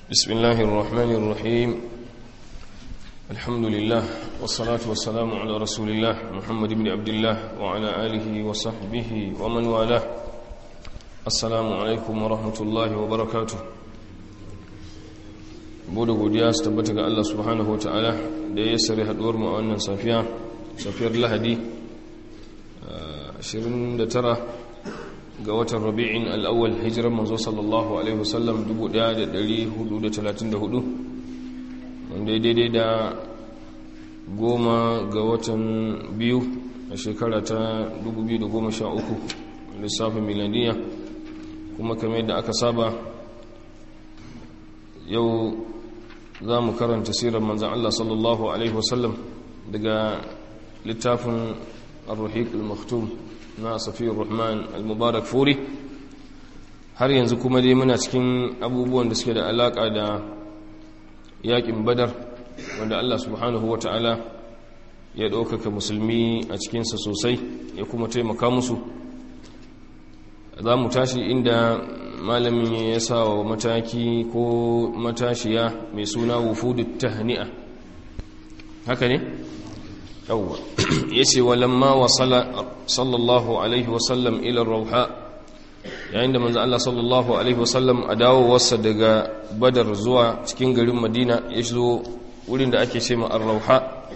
بسم الله الرحمن الرحيم الحمد لله والصلاة والسلام على رسول الله محمد بن عبد الله وعلى آله وصحبه ومن والاه السلام عليكم ورحمة الله وبركاته bude godiya su tabbata ga Allah subhanahu wa ta'ala da ya sare haduwar mu a wannan safiya safiyar lahadi 29 ga watan rabi'in al'awwal hijirar manzo sallallahu alaihi wasallam 1434 wanda ya daidai da goma ga watan biyu a shekara ta 2013 lissafin miladiya kuma kamar yadda aka saba yau za mu karanta sirar manzan Allah sallallahu alaihi wasallam daga littafin ar-ruhiq al-maktum na safiyar rahman al-mubarak furi har yanzu kuma dai muna cikin abubuwan da suke da alaka da yakin badar wanda Allah subhanahu wa ta'ala ya ɗaukaka musulmi a cikinsa sosai ya kuma taimaka musu za mu tashi inda malamin ya sa wa mataki ko matashiya mai suna wufudu tahni'a haka ne? yawwa ya ce walamma wasala sallallahu alaihi wasallam ilar rauha yayin da manzan Allah sallallahu alaihi wasallam a dawowarsa daga badar zuwa cikin garin madina ya zo wurin da ake ce ma'ar rauha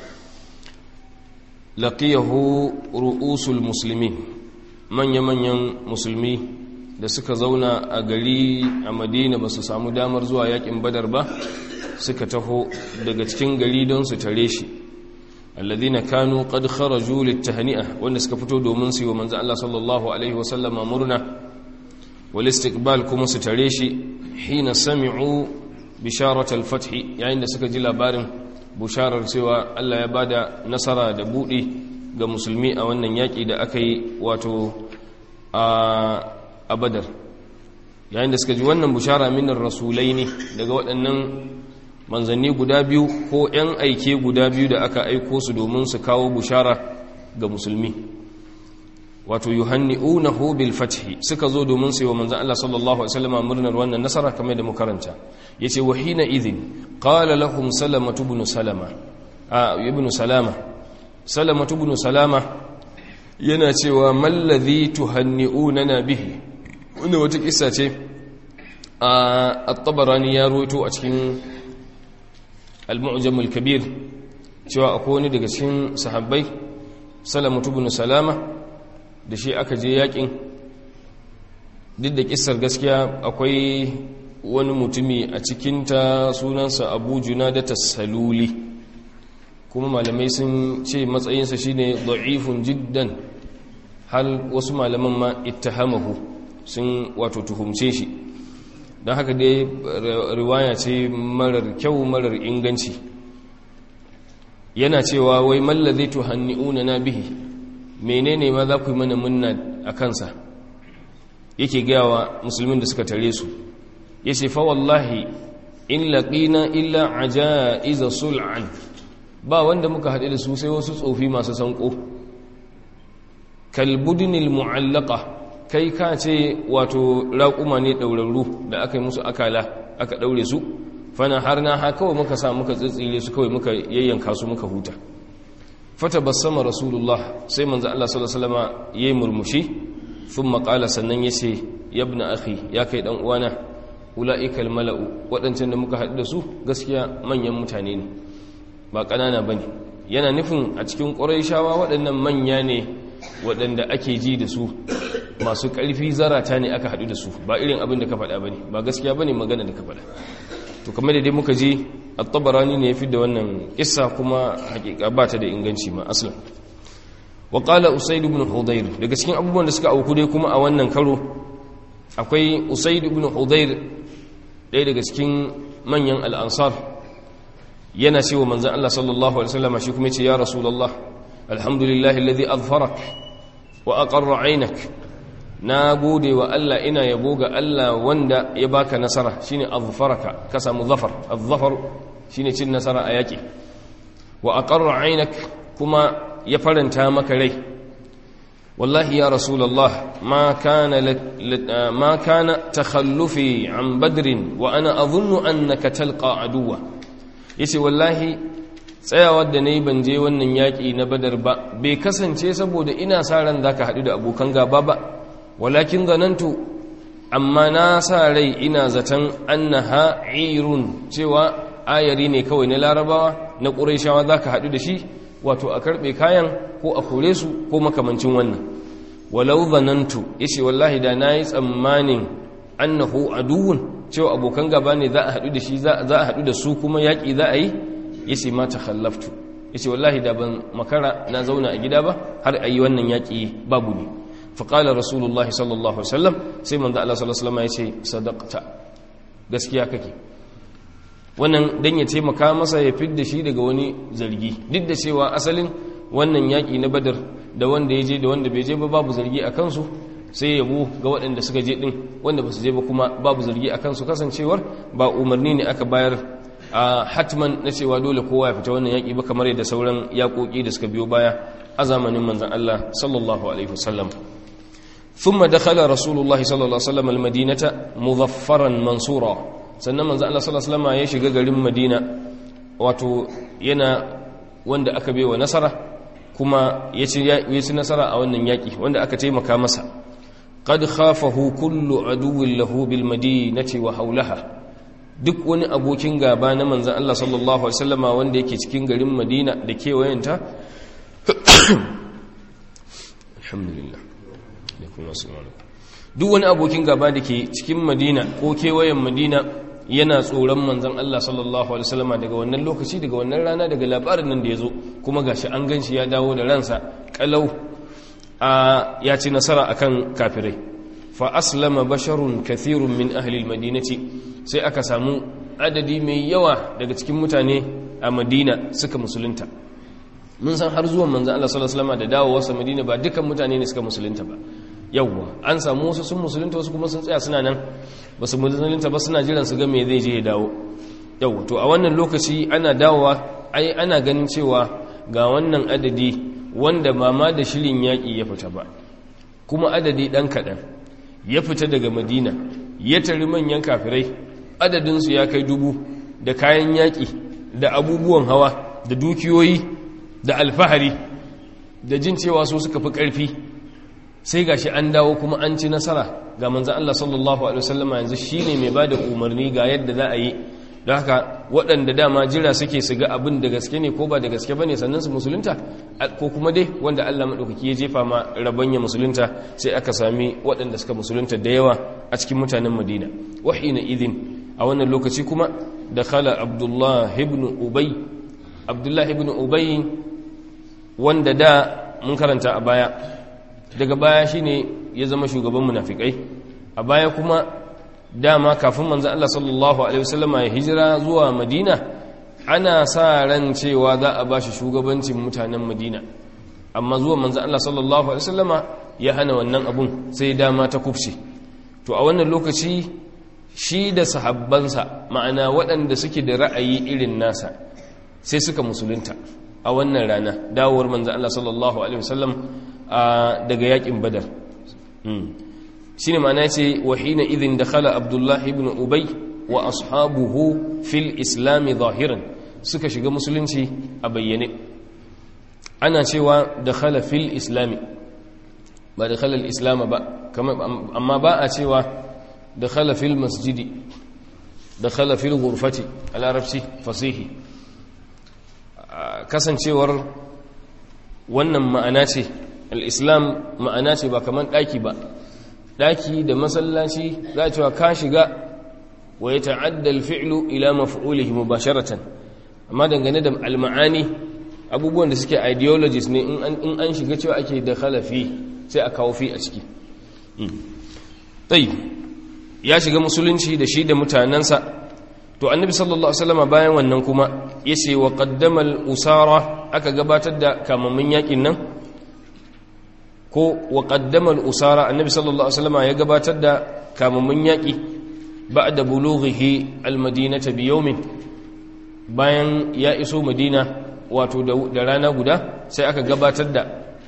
laqiyahu ru'usul musulmi manya-manyan musulmi da suka zauna a gari a madina ba su samu damar zuwa yakin badar ba suka taho daga cikin gari don su tare shi alladhina kanu qad kharaju litahni'a wanda suka fito domin su yi wa manzo Allah sallallahu alaihi wasallam murna wal istiqbal kuma su tare shi hina sami'u bisharat al-fath yayin da suka ji labarin busharar cewa Allah ya bada nasara da budi ga musulmi a wannan yaki da aka yi wato a badar yayin da suka ji wannan bushara minar rasulai ne daga waɗannan manzanni guda biyu ko 'yan aike guda biyu da aka aiko su domin su kawo bushara ga musulmi wato yuhanni'unahu bil fathi suka zo domin su yi wa manzan Allah sallallahu alaihi wasallam murnar wannan nasara kamar da mukaranta yace wa hina idhin qala lahum salama ibn salama a ibn salama salama ibn salama yana cewa mallazi tuhanni'unana bihi wanda wata kissa ce a at-tabarani ya ruwaito a cikin al-mu'jam al-kabir cewa akwai wani daga cikin sahabbai salamatu ibn salama da shi aka je yakin duk da kissar gaskiya akwai wani mutumi a cikinta sunansa abu junada saluli kuma malamai sun ce matsayinsa shine da'ifun jiddan hal wasu malaman ma ittahamahu sun wato tuhumce shi don haka dai riwaya ce marar kyau marar inganci yana cewa wai mallaze tuhanni'una na bihi menene ma za ku yi mana munna a kansa yake gawa musulmin da suka tare su ya ce fa wallahi in laƙina illa ajaiza sul'an ba wanda muka haɗe da su sai wasu tsofi masu sanko kalbudinil mu'allaka kai ka ce wato raƙuma ne ɗaurarru da aka yi musu akala aka ɗaure su fana har na ha kawai muka sa muka tsitsile su kawai muka yayyanka su muka huta fata basama rasulullah sai manzo Allah sallallahu alaihi wasallam yayi murmushi thumma qala sannan yace yabna akhi ya kai dan uwana ulaikal mala'u wadancan da muka haɗu da su gaskiya manyan mutane ne ba ƙanana bane yana nufin a cikin ƙurayshawa waɗannan manya ne waɗanda ake ji da su masu ƙarfi zarata ne aka haɗu da su ba irin abin da ka faɗa ba ne ba gaskiya ba ne magana da ka faɗa to kamar da dai muka ji at-tabarani ne ya fi da wannan kissa kuma hakika ba ta da inganci ma aslan wa qala usayd ibn hudayr daga cikin abubuwan da suka auku dai kuma a wannan karo akwai usayd ibn hudayr ɗaya daga cikin manyan al-ansar yana cewa manzon Allah sallallahu alaihi wasallam shi kuma yace ya rasulullah alhamdulillahi alladhi adfarak wa aqarra 'aynak na gode wa Allah ina yabo ga Allah wanda ya baka nasara shine azfaraka ka samu zafar azzafar shine cin nasara a yaki wa aqarra 'aynak kuma ya faranta maka rai wallahi ya rasulullah ma kana ma kana takhallufi an badrin wa ana adhunnu annaka talqa aduwa yace wallahi tsayawar da nayi ban je wannan yaki na badar ba bai kasance saboda ina sa ran zaka hadu da abokan gaba ba walakin zanantu amma na sa rai ina zaton annaha irun cewa ayari ne kawai na larabawa na ƙuraishawa za ka haɗu da shi wato a karɓe kayan ko a kore su ko makamancin wannan walau zanantu ya ce wallahi da na yi tsammanin annahu aduwun cewa abokan gaba ne za a haɗu da shi za a haɗu da su kuma yaƙi za a yi ya ce ma ta khallaftu ya ce wallahi da ban makara na zauna a gida ba har a yi wannan yaƙi babu ne faƙalar rasulullah sallallahu alaihi wasallam sai manzo Allah sallallahu alaihi wasallam ya ce sadaqta gaskiya kake wannan dan ya taimaka masa ya fidda shi daga wani zargi duk da cewa asalin wannan yaƙi na badar da wanda ya je da wanda bai je ba babu zargi a kansu sai yabo ga waɗanda suka je ɗin wanda ba su je ba kuma babu zargi a kansu kasancewar ba umarni ne aka bayar a hatman na cewa dole kowa ya fita wannan yaƙi ba kamar yadda sauran yaƙoƙi da suka biyo baya a zamanin manzon Allah sallallahu alaihi wasallam ثم دخل رسول الله صلى الله عليه وسلم المدينة مظفرا منصورا sannan manzo Allah sallallahu alaihi wasallam ya shiga garin Madina wato yana wanda aka baiwa nasara kuma ya ci nasara a wannan yaki wanda aka taimaka masa qad khafahu kullu aduwwin lahu bil madinati wa hawlaha duk wani abokin gaba na manzon Allah sallallahu alaihi wasallama wanda yake cikin garin Madina da kewayenta alhamdulillah duk wani abokin gaba da ke cikin Madina ko kewayen Madina yana tsoron manzan Allah sallallahu Alaihi wasallama daga wannan lokaci daga wannan rana daga labarin nan da ya zo kuma gashi an ganshi ya dawo da ransa kalau a ya ci nasara akan kafirai fa aslama basharun kathirun min ahli almadinati sai aka samu adadi mai yawa daga cikin mutane a Madina suka musulunta mun san har zuwan manzan Allah sallallahu Alaihi wasallama da dawowarsa Madina ba dukan mutane ne suka musulunta ba yawwa an samu wasu sun musulunta wasu kuma sun tsaya suna nan ba su musulunta ba suna jiran su ga me zai je ya dawo yawwa to a wannan lokaci ana dawowa ai ana ganin cewa ga wannan adadi wanda ba ma da shirin yaƙi ya fita ba kuma adadi ɗan kaɗan ya fita daga madina ya tari manyan kafirai adadinsu ya kai dubu da kayan yaƙi da abubuwan hawa da dukiyoyi da alfahari da jin cewa su suka fi ƙarfi sai gashi an dawo kuma an ci nasara ga manzan Allah sallallahu Alaihi wasallama yanzu shi ne mai ba da umarni ga yadda za a yi da haka waɗanda dama jira suke su ga abin da gaske ne ko ba da gaske ba ne sannan su musulunta ko kuma dai wanda Allah maɗaukaki ya jefa ma rabanya musulunta sai aka sami waɗanda suka musulunta da yawa a cikin mutanen madina wahi na idin a wannan lokaci kuma da khala abdullah ibn ubay abdullah ibn ubay wanda da mun karanta a baya daga baya shine ya zama shugaban munafikai a baya kuma dama kafin manzo Allah sallallahu alaihi wasallama ya hijira zuwa Madina ana sa ran cewa za a bashi shugabancin mutanen Madina amma zuwa manzo Allah sallallahu alaihi wasallama ya hana wannan abun sai dama ta kufce to a wannan lokaci shi da sahabbansa ma'ana waɗanda suke da ra'ayi irin nasa sai suka musulunta a wannan rana dawowar manzo Allah sallallahu alaihi wasallam daga yakin badar shi ne ma'ana ce wahina idin da khala abdullahi ibn ubai wa ashabuhu fil islami zahiran suka shiga musulunci a bayyane ana cewa da khala fil islami ba da khala islama ba amma ba a cewa da khala fil masjidi da khala fil gurfati a larabci fasihi kasancewar wannan ma'ana ce al'islam ma'ana ce ba kamar ɗaki ba ɗaki da masallaci za a cewa ka shiga wa ya ta'adda alfi'lu ila maf'ulihi mubasharatan amma dangane da alma'ani abubuwan da suke ideologies ne in an shiga cewa ake da khalafi sai a kawo fi a ciki ya shiga musulunci da shi da mutanensa to annabi sallallahu alaihi wasallam bayan wannan kuma yace wa qaddama al-usara aka gabatar da kamammin yakin nan ko wa qaddama al-usara annabi sallallahu alaihi wasallam ya gabatar da kamammin yaki ba'da bulughihi al-madinata bi yawmin bayan ya iso madina wato da rana guda sai aka gabatar da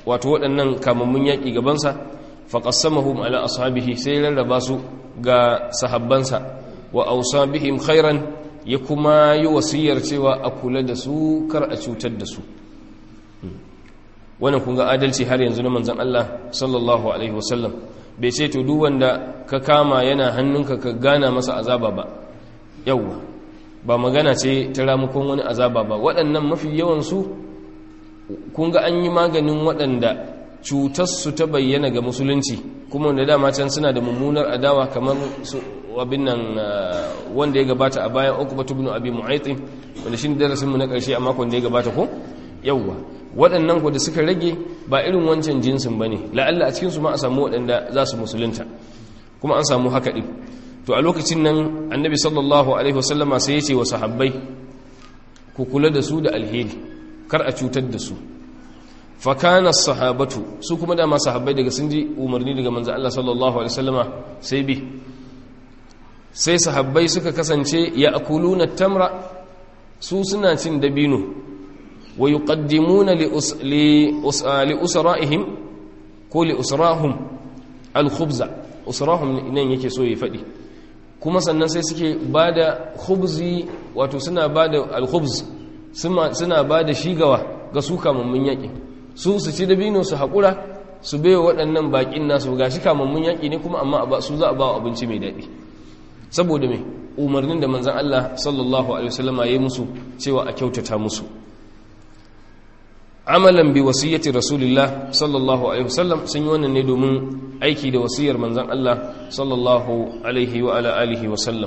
wato waɗannan kamammun yaƙi gabansa faƙassamahum ala ashabihi sai rarraba su ga sahabbansa wa ausa bihim khairan ya kuma yi wasiyar cewa a kula da su kar a cutar da su wannan kun ga adalci har yanzu na manzan Allah sallallahu alaihi wasallam bai ce to duk wanda ka kama yana hannunka ka gana masa azaba ba yawwa ba magana ce ta ramukon wani azaba ba waɗannan mafi yawansu kun ga an yi maganin waɗanda cutarsu ta bayyana ga musulunci kuma da dama can suna da mummunar adawa kamar su abin nan wanda ya gabata a bayan ukubatu ibn abi mu'aytin wanda shine darasin mu na ƙarshe a makon da ya gabata ko yawwa waɗannan ku da suka rage ba irin wancan jinsin bane la'alla a cikin su ma a samu waɗanda za su musulunta kuma an samu haka din to a lokacin nan annabi sallallahu alaihi wasallama sai ya ce wa sahabbai ku kula da su da alheri kar a cutar da su fakana sahabatu su kuma dama sahabbai daga sun ji umarni daga manzo Allah sallallahu alaihi wasallama sai bi sai sahabbai suka kasance ya akuluna tamra su suna cin dabino wa yuqaddimuna li li usra'ihim ko li usrahum al-khubza usrahum nan yake so ya fadi kuma sannan sai suke bada khubzi wato suna bada al-khubz suna bada shigawa ga su kamammun yaƙi su su ci dabino su haƙura su bai waɗannan baƙin nasu ga shi kamammun yaƙi ne kuma amma su za a ba abinci mai daɗi saboda mai umarnin da manzan Allah sallallahu alaihi wasallam ya yi musu cewa a kyautata musu amalan bi wasiyyati rasulillah sallallahu alaihi wasallam sun yi wannan ne domin aiki da wasiyar manzan Allah sallallahu alaihi wa ala alihi wasallam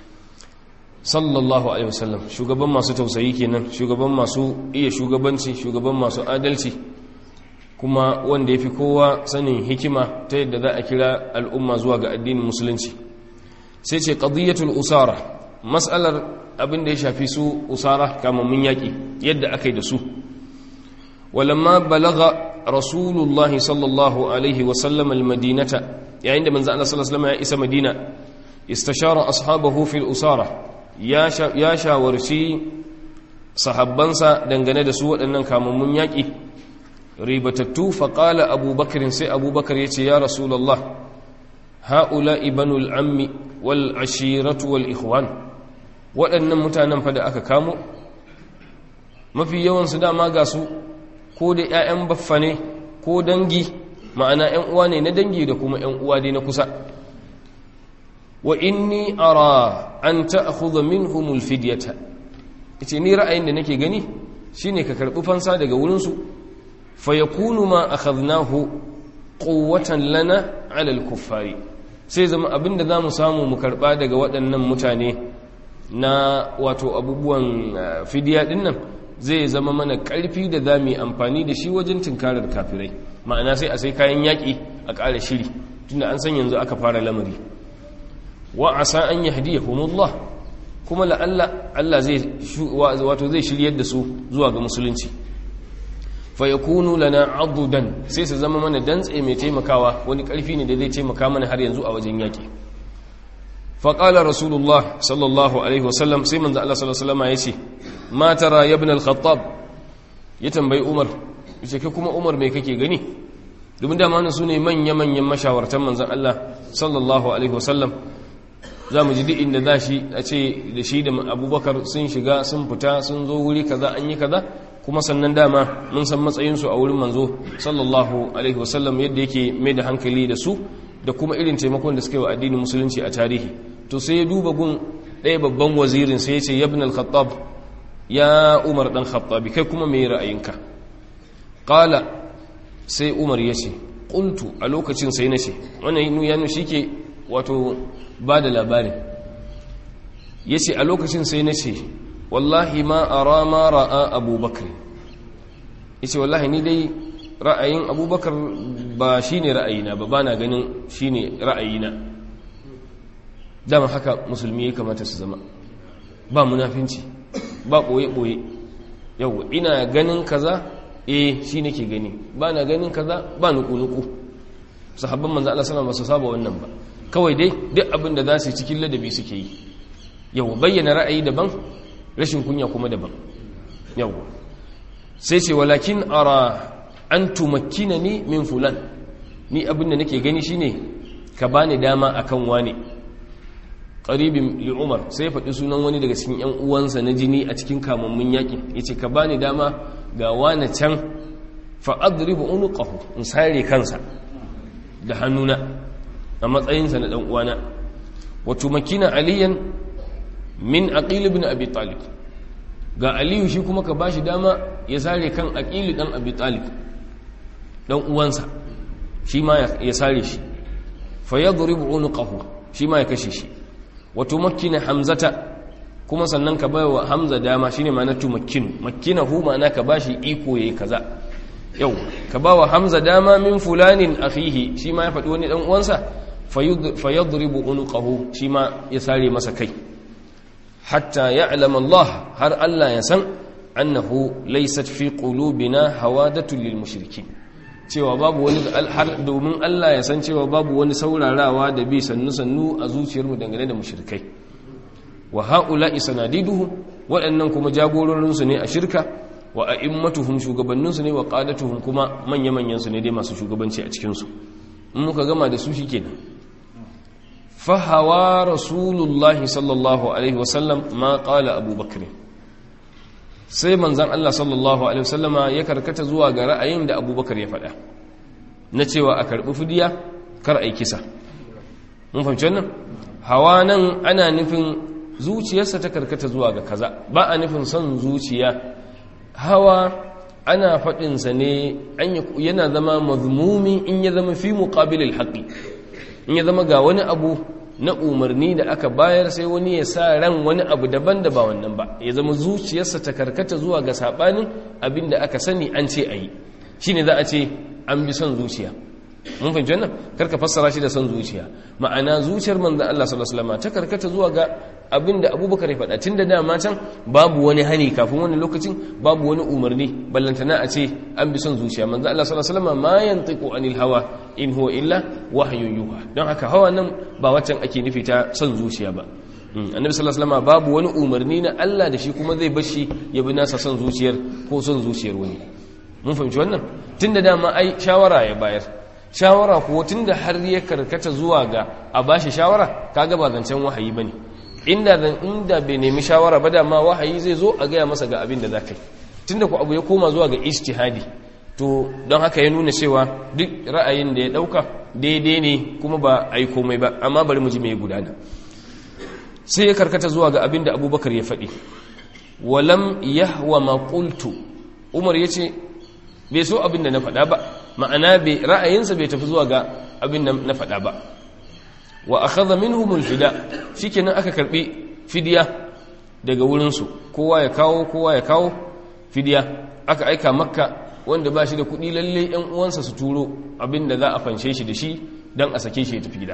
sallallahu alaihi wasallam shugaban masu tausayi kenan shugaban masu iya shugabanci shugaban masu adalci kuma wanda yafi kowa sanin hikima ta yadda za a kira al'umma zuwa ga addinin musulunci sai ce qadiyatul usara mas'alar abin da ya shafi su usara kamammun yaki yadda aka yi da su walamma balagha rasulullahi sallallahu alaihi wasallam almadinata yayin da manzo Allah sallallahu alaihi wasallam ya isa madina istashara ashabahu fil usara ya shawarci sahabbansa dangane da su waɗannan kamammun yaƙi ribatattu faƙala abubakarin sai abubakar ya ce ya rasulallah ha'ula ibanul ammi wal ashiratu wal ikhwan waɗannan mutanen fa da aka kamo mafi yawansu dama ga su ko da 'ya'yan baffa ne ko dangi ma'ana 'yan uwa ne na dangi da kuma 'yan uwa dai na kusa wa inni ara an ta'khudha minhum alfidyata yace ni ra'ayin da nake gani shine ka karbi fansa daga wurin su fa yakunu ma akhadnahu quwwatan lana 'ala al-kuffari sai zama abinda zamu samu mu karba daga waɗannan mutane na wato abubuwan fidiya din nan zai zama mana ƙarfi da zamu yi amfani da shi wajen tinkarar kafirai ma'ana sai a sai kayan yaƙi a ƙara shiri tunda an san yanzu aka fara lamari wa asa an yahdiyahumullah kuma la'alla Allah zai wato zai shiryar da su zuwa ga musulunci fa yakunu lana adudan sai su zama mana dantse mai taimakawa wani karfi ne da zai taimaka mana har yanzu a wajen yaki fa qala rasulullah sallallahu alaihi wasallam sai manzo Allah sallallahu alaihi wasallam yace ma tara ya ibn al-khattab ya tambayi umar yace kai kuma umar me kake gani domin da ma su ne manya manyan mashawartan manzon Allah sallallahu alaihi wasallam za mu ji duk inda za shi a ce da shi da abubakar sun shiga sun fita sun zo wuri kaza an yi kaza kuma sannan dama mun san matsayinsu a wurin manzo sallallahu alaihi wasallam yadda yake mai da hankali da su da kuma irin taimakon da suka yi wa addinin musulunci a tarihi to sai ya duba gun ɗaya babban wazirin sai ya ce yabin al-khattab ya umar dan khattabi kai kuma mai ra'ayinka qala sai umar ya ce qultu a lokacin sai na ce wannan ya shi ke wato ba da labarin ya ce a lokacin sai na ce wallahi ma a rama ra'a abubakar ya ce wallahi ni dai ra'ayin abubakar ba shi ne ra'ayina ba ba na ganin shi ne ra'ayina dama haka musulmi ya kamata su zama ba munafinci ba ɓoye-ɓoye yau ina ganin kaza eh shi nake gani ba na ganin kaza ba nuku-nuku sahabban manzo Allah sallallahu alaihi wasallam ba su saba wannan ba kawai dai duk abin da za su cikin ladabi suke yi yau bayyana ra'ayi daban rashin kunya kuma daban yau sai ce walakin ara an tumakkina ni min fulan ni abinda nake gani shine ka bani dama akan wani qaribin li umar sai ya faɗi sunan wani daga cikin yan uwansa na jini a cikin kamammun yaƙi yace ka bani dama ga wani can fa adribu unuqahu in sare kansa da hannuna a matsayinsa na dan uwana wa tumakkina aliyan min aqil ibn abi talib ga aliyu shi kuma ka bashi dama ya sare kan aqil dan abi talib dan uwansa shi ma ya sare shi fa yadribu unuqahu shi ma ya kashe shi wa tumakkina hamzata kuma sannan ka bai wa hamza dama shine ma'ana tumakkinu makkinahu ma'ana ka bashi iko yayi kaza yau ka ba wa hamza dama min fulanin akhihi shi ma ya faɗi wani dan uwansa fa yadribu unuqahu shi ma ya sare masa kai hatta ya'lam Allah har Allah ya san annahu laysat fi qulubina hawadatu lil mushrikin cewa babu wani har domin Allah ya san cewa babu wani saurarawa da bi sannu sannu a zuciyarmu dangane da mushrikai wa haula'i sanadiduhu waɗannan kuma jagororinsu ne a shirka wa a'immatuhum shugabanninsu ne wa qadatuhum kuma manya-manyan su ne dai masu shugabanci a cikin su in muka gama da su shikenan fa hawa rasulullahi sallallahu alaihi wasallam ma qala abubakar sai manzon Allah sallallahu alaihi wasallama ya karkata zuwa ga ra'ayin da abubakar ya faɗa na cewa a karɓi fidiya kar a yi kisa mun fahimci wannan hawa nan ana nufin zuciyarsa ta karkata zuwa ga kaza ba a nufin son zuciya hawa ana faɗinsa ne yana zama mazmumi in ya zama fi muqabilil haqqi in ya zama ga wani abu na umarni da aka bayar sai wani ya sa ran wani abu daban da ba wannan ba ya zama zuciyarsa ta karkata zuwa ga sabanin abin da aka sani an ce ayi shine za a ce an bi son zuciya mun fahimci wannan karka fassara shi da son zuciya ma'ana zuciyar manzon Allah sallallahu alaihi wasallam ta karkata zuwa ga abinda Abubakar ya faɗa tunda dama can babu wani hani kafin wani lokacin babu wani umarni ballantana a ce an bi son zuciya manzon Allah sallallahu alaihi wasallam ma yantiqu anil hawa in huwa illa wahyun yuha don haka hawa nan ba waccan ake nufi ta son zuciya ba annabi sallallahu alaihi wasallam babu wani umarni na Allah da shi kuma zai bashi ya bi nasa son zuciyar ko son zuciyar wani mun fahimci wannan tunda dama ai shawara ya bayar shawara kuwa tun da har ya karkata zuwa ga a bashi shawara kaga ba zancen wahayi bane inda zan inda bai nemi shawara ba da ma wahayi zai zo a gaya masa ga abin da za ka yi tunda ku abu ya koma zuwa ga ijtihadi to don haka ya nuna cewa duk ra'ayin da ya dauka daidai ne kuma ba a yi komai ba amma bari mu ji mai gudana sai ya karkata zuwa ga abin da abubakar ya faɗi walam yahwa ma qultu umar yace bai so abin da na faɗa ba ma'ana ra'ayinsa bai tafi zuwa ga abin da na faɗa ba wa akhadha minhum alfida shikenan aka karbi fidiya daga wurin su kowa ya kawo kowa ya kawo fidiya aka aika makka wanda ba shi da kuɗi lalle ɗan uwansa su turo abin da za a fanshe shi da shi dan a sake shi ya tafi gida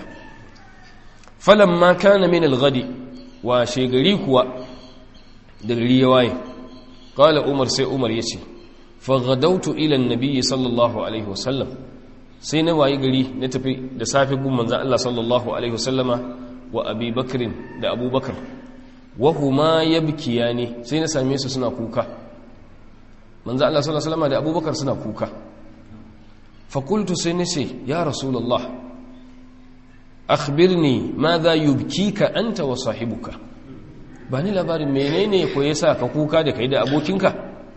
falamma kana min alghadi wa shegari kuwa da gari ya waye qala umar sai umar yace faghadautu ila annabi sallallahu alaihi wasallam sai na wayi gari na tafi da safe gun manzon Allah sallallahu alaihi wasallama wa Abi Bakrin da Abu Bakar wa huma yabkiyani sai na same su suna kuka manzon Allah sallallahu alaihi wasallama da Abu Bakar suna kuka fa qultu sai nace ya rasulullah akhbirni madha yubkika anta wa sahibuka bani labarin menene ko yasa ka kuka da kai da abokinka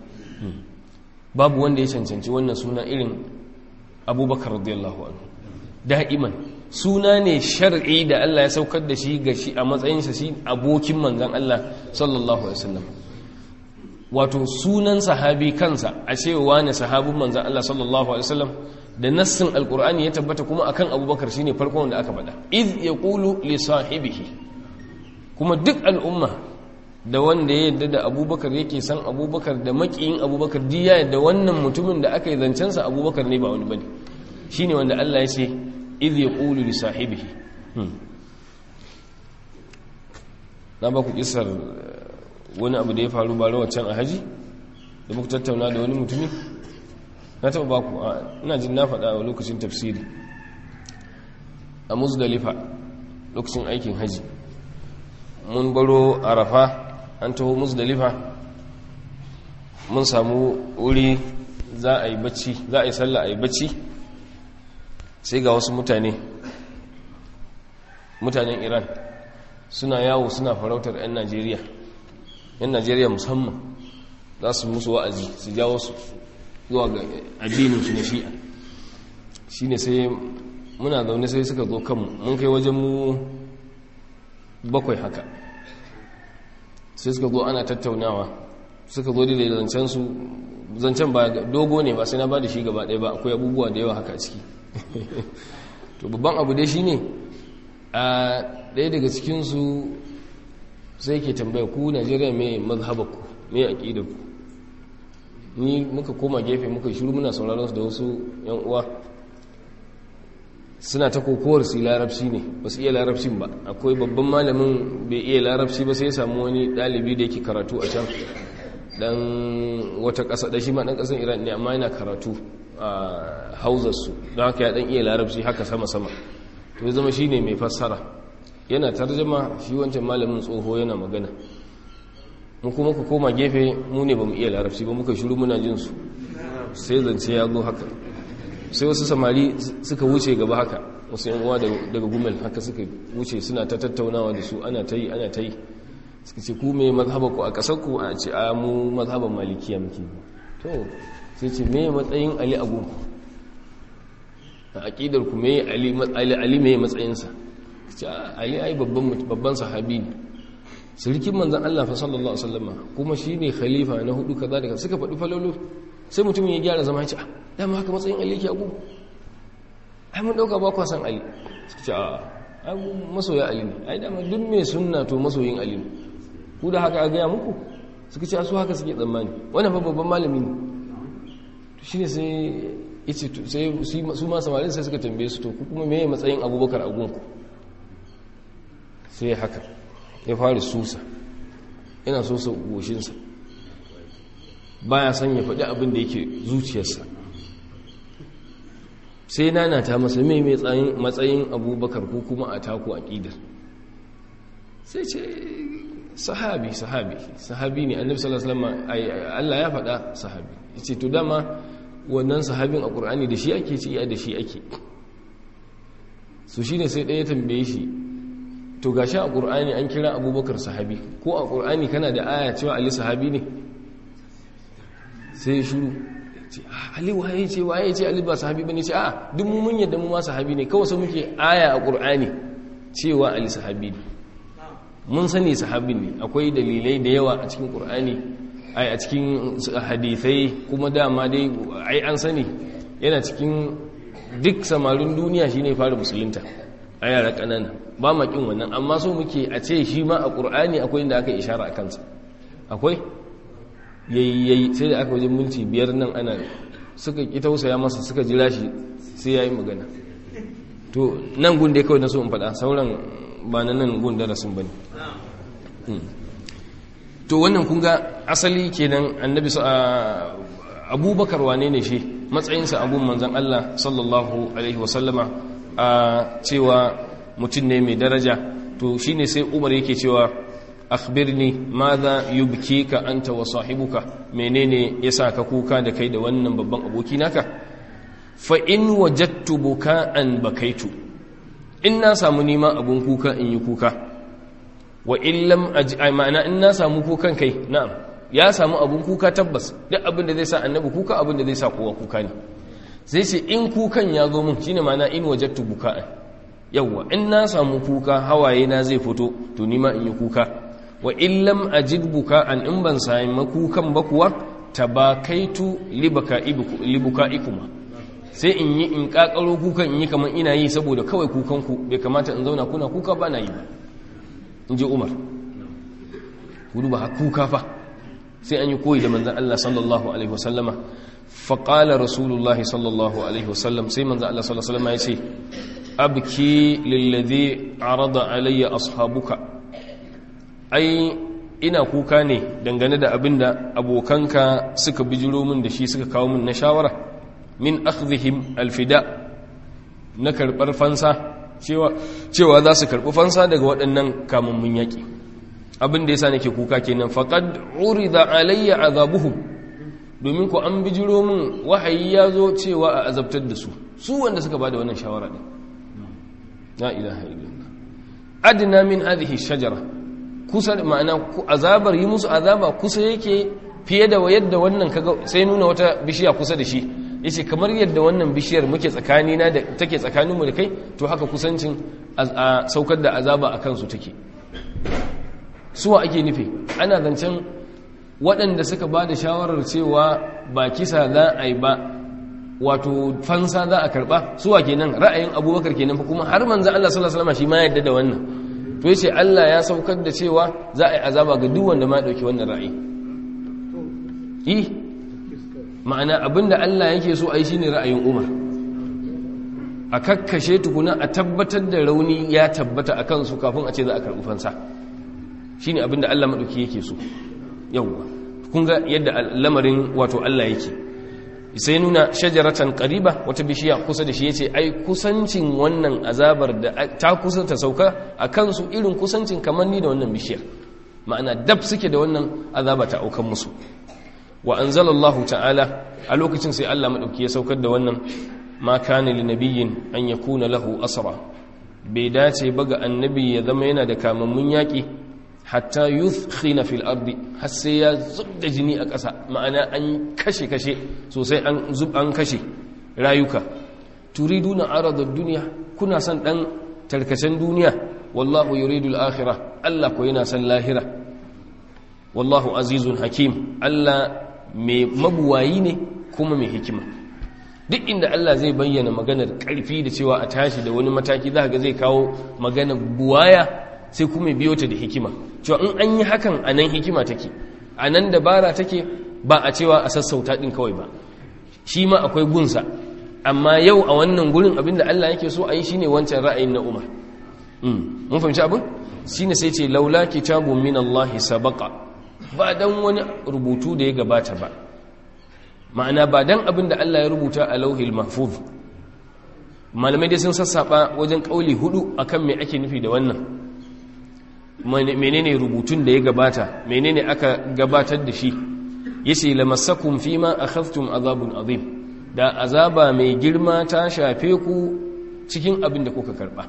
babu wanda ya cancanci wannan suna irin abubakar radiyallahu anhu da'iman suna ne shar'i da Allah ya saukar da shi ga shi a matsayinsa shi abokin manzan Allah sallallahu alaihi wasallam wato sunan sahabi kansa a cewa ne sahabin manzan Allah sallallahu alaihi wasallam da nassin alqur'ani ya tabbata kuma akan abubakar shine farkon wanda aka faɗa iz yaqulu li sahibihi kuma duk al'umma da wanda ya yadda da abubakar yake san abubakar da makiyin abubakar diya yadda wannan mutumin da aka yi zancensa abubakar ne ba wani bane shi ne wanda Allah ya ce iz ya ƙulu li sahibihi na ba ku kisar wani abu da ya faru ba can a haji da muku tattauna da wani mutumi na taɓa ba ku ina jin na faɗa a lokacin tafsiri a muzdalifa lokacin aikin haji mun baro arafa an taho musdalifa mun samu wuri za a yi bacci za a yi sallah a yi bacci sai ga wasu mutane mutanen iran suna yawo suna farautar 'yan najeriya 'yan najeriya musamman za su musu wa'azi su jawo su zuwa ga addininsu na shi'a shi ne sai muna zaune sai suka zo kanmu mun kai wajen mu bakwai haka sai suka zo ana tattaunawa suka zo da zancensu zancen ba dogo ne ba sai na ba da shi gaba ɗaya ba akwai abubuwa da yawa haka a ciki to babban abu dai shi ne a ɗaya daga cikinsu sai ke tambaya ku najeriya mai mazhabaku mai aƙidarku ni muka koma gefe muka shiru muna sauraron su da wasu yan uwa suna ta kokowar su larabci ne ba su iya larabcin ba akwai babban malamin bai iya larabci ba sai ya samu wani ɗalibi da yake karatu a can dan wata ƙasa da shi ma ɗan ƙasar iran ne amma yana karatu a hauzarsu don haka ya ɗan iya larabci haka sama-sama to ya zama shi ne mai fassara yana tarjama shi wancan malamin tsoho yana magana mu kuma ku koma gefe mu ne ba mu iya larabci ba muka shiru muna jin su sai zance ya zo haka sai wasu samari suka wuce gaba haka wasu yan uwa daga gumel haka suka wuce suna ta tattaunawa da su ana ta yi ana ta yi suka ce ku me mazhaba ku a ƙasar ku a ce a mu mazhaban malikiya muke to sai ce me matsayin ali a gunku a aƙidar ku me ali ali me matsayinsa ce ali ai babban babban sahabi ne sirkin manzan Allah fa sallallahu alaihi wasallam kuma shine khalifa na hudu kaza daga suka faɗi falolo sai mutumin ya gyara zama ya ce ah dama haka matsayin Ali yake abu ai mun dauka ba kwa san Ali suka ce a ai masoya Ali ne ai dama duk mai sunna to masoyin Ali ne ku da haka a gaya muku suka ce su haka suke tsammani wannan fa babban malami ne to shine sai yace sai su ma samarin sai suka tambaye su to ku kuma meye matsayin Abubakar a gunku sai haka ya fara susa yana sosa goshinsa baya son ya faɗi abin da yake zuciyarsa sai nana ta masa mai matsayin abubakar ko kuma a taku a ƙidar sai ce sahabi sahabi sahabi ne annabi sallallahu alaihi wasallam Allah ya faɗa sahabi yace to dama wannan sahabin a Qur'ani da shi ake ci da shi ake su shine sai ɗaya tambaye shi to gashi a ƙur'ani an kira abubakar sahabi ko a ƙur'ani kana da aya cewa ali sahabi ne sai shuru ali waye ce waye ce ali ba sahabi bane ce a duk mun yadda mu ma sahabi ne kawai sai muke aya a ƙur'ani cewa ali sahabi ne mun sani sahabin ne akwai dalilai da yawa a cikin ƙur'ani ai a cikin hadithai kuma dama dai ai an sani yana cikin duk samarin duniya shine fara musulunta a yara ƙanana ba makin wannan amma so muke a ce shi ma a ƙur'ani akwai inda aka ishara a kansa akwai yayi sai da aka wajen minti biyar nan ana suka ƙi tausaya masa suka jira shi sai ya yi magana to nan gun da kawai na so in faɗa sauran ba na nan gun darasin ba ne to wannan kun ga asali kenan annabi abubakar wane ne shi matsayinsa abun manzan allah sallallahu alaihi wasallama a cewa mutum ne mai daraja to shine sai umar yake cewa akhbirni madha yubkika anta wa sahibuka menene yasa ka kuka da kai da wannan babban aboki naka fa in wajadtu buka'an bakaitu in na samu nima abun kuka in yi kuka wa in lam ma'ana in na samu kukan kai na'am ya samu abun kuka tabbas duk abin da zai sa annabi kuka abin da zai sa kowa kuka ne sai ce in kukan ya zo mun shine ma'ana in wajadtu buka'an yawwa in na samu kuka hawaye na zai fito to nima in yi kuka wa in lam ajid buka'an in ban sami kukan ba kuwa tabakaitu libuka'ikuma sai in yi in kakaro kukan in yi kamar ina yi saboda kawai kukan ku bai kamata in zauna kuna kuka ba na yi ba in ji umar gudu ba kuka fa sai an yi koyi da manzan Allah sallallahu alaihi wasallama faƙala rasulullahi sallallahu alaihi wasallam sai manzan Allah sallallahu alaihi wasallama ya ce abki lillazi arada alayya ashabuka ai ina kuka ne dangane da abinda abokanka suka bijiro min da shi suka kawo min na shawara min akhdhihim alfida na karbar fansa cewa cewa za su karbi fansa daga waɗannan kamammun yaki abin da yasa nake kuka kenan faqad urida alayya azabuhum domin ko an bijiro min wahayi ya zo cewa a azabtar da su su wanda suka bada wannan shawara din la ilaha illallah adna min hadhihi shajara kusa ma'ana azabar yi musu azaba kusa yake fiye da yadda wannan kaga sai nuna wata bishiya kusa da shi yace kamar yadda wannan bishiyar muke tsakani na da take tsakanin mu da kai to haka kusancin a saukar da azaba akan su take suwa ake nufi ana zancen waɗanda suka ba da shawarar cewa ba kisa za a yi ba wato fansa za a karɓa suwa kenan ra'ayin abubakar kenan fa kuma har manzan Allah sallallahu alaihi wasallam shi ma yadda da wannan to yace Allah ya saukar da cewa za a yi azaba ga duk wanda ma dauki wannan ra'ayi yi ma'ana abinda Allah yake so ai shine ra'ayin Umar a kakkashe tukuna a tabbatar da rauni ya tabbata akan su kafin a ce za a karɓi fansa shine abinda Allah madauki yake so yawwa kun ga yadda lamarin wato Allah yake sai nuna shajaratan qariba wata bishiya kusa da shi yace ai kusancin wannan azabar da ta kusa ta sauka a kansu irin kusancin kamar ni da wannan bishiyar ma'ana dab suke da wannan azaba ta aukan musu wa anzalallahu ta'ala a lokacin sai Allah madauki ya saukar da wannan ma kana linabiyyin an yakuna lahu asra bai dace ba ga annabi ya zama yana da kamammun yaki hatta yuthkhina fil ardi har sai ya zubda jini a ƙasa ma'ana an kashe kashe sosai an zub an kashe rayuka turiduna arada dunya kuna son dan tarkacen duniya wallahu yuridul akhirah Allah ko yana son lahira wallahu azizun hakim Allah mai mabuwayi ne kuma mai hikima duk inda Allah zai bayyana maganar karfi da cewa a tashi da wani mataki za ga zai kawo maganar buwaya sai kuma biyo ta da hikima cewa in an yi hakan a nan hikima take a nan dabara take ba a cewa a sassauta ɗin kawai ba shi ma akwai gunsa amma yau a wannan gurin abinda Allah yake so a yi shine wancan ra'ayin na Umar mun fahimci abin shine sai ce laula kitabun min Allah sabaqa ba dan wani rubutu da ya gabata ba ma'ana ba dan abinda Allah ya rubuta a lauhil mahfuz malamai dai sun sassaba wajen kauli hudu akan me ake nufi da wannan menene rubutun da ya gabata menene aka gabatar da shi yace lamassakum fima akhadhtum azabun azim da azaba mai girma ta shafe ku cikin abin da kuka karba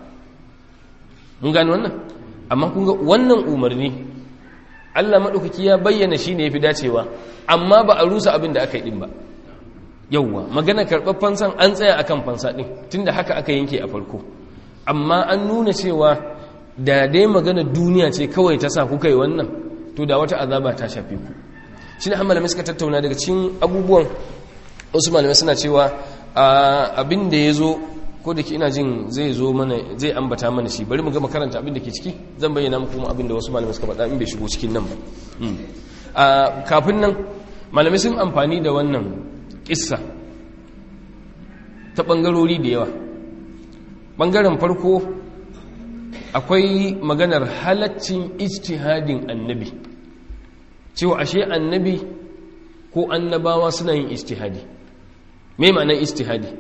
mun gane wannan amma kun ga wannan umarni Allah madaukaki ya bayyana shine yafi dacewa amma ba a rusa abin da aka yi din ba yauwa magana karɓar fansan an tsaya akan fansa din tunda haka aka yanke a farko amma an nuna cewa da dai magana duniya ce kawai ta sa kuka yi wannan to da wata azaba ta shafe ku shi ne an malamai suka tattauna daga cikin abubuwan wasu malamai suna cewa abin da ya zo ko da ke ina jin zai zo mana zai ambata mana shi bari mu gama karanta abin da ke ciki zan bayyana muku abin da wasu malamai suka faɗa in bai shigo cikin nan ba kafin nan malamai sun amfani da wannan kissa ta ɓangarori da yawa ɓangaren farko akwai maganar halaccin ijtihadin annabi cewa ashe annabi ko annabawa suna yin ijtihadi me ma'anar ijtihadi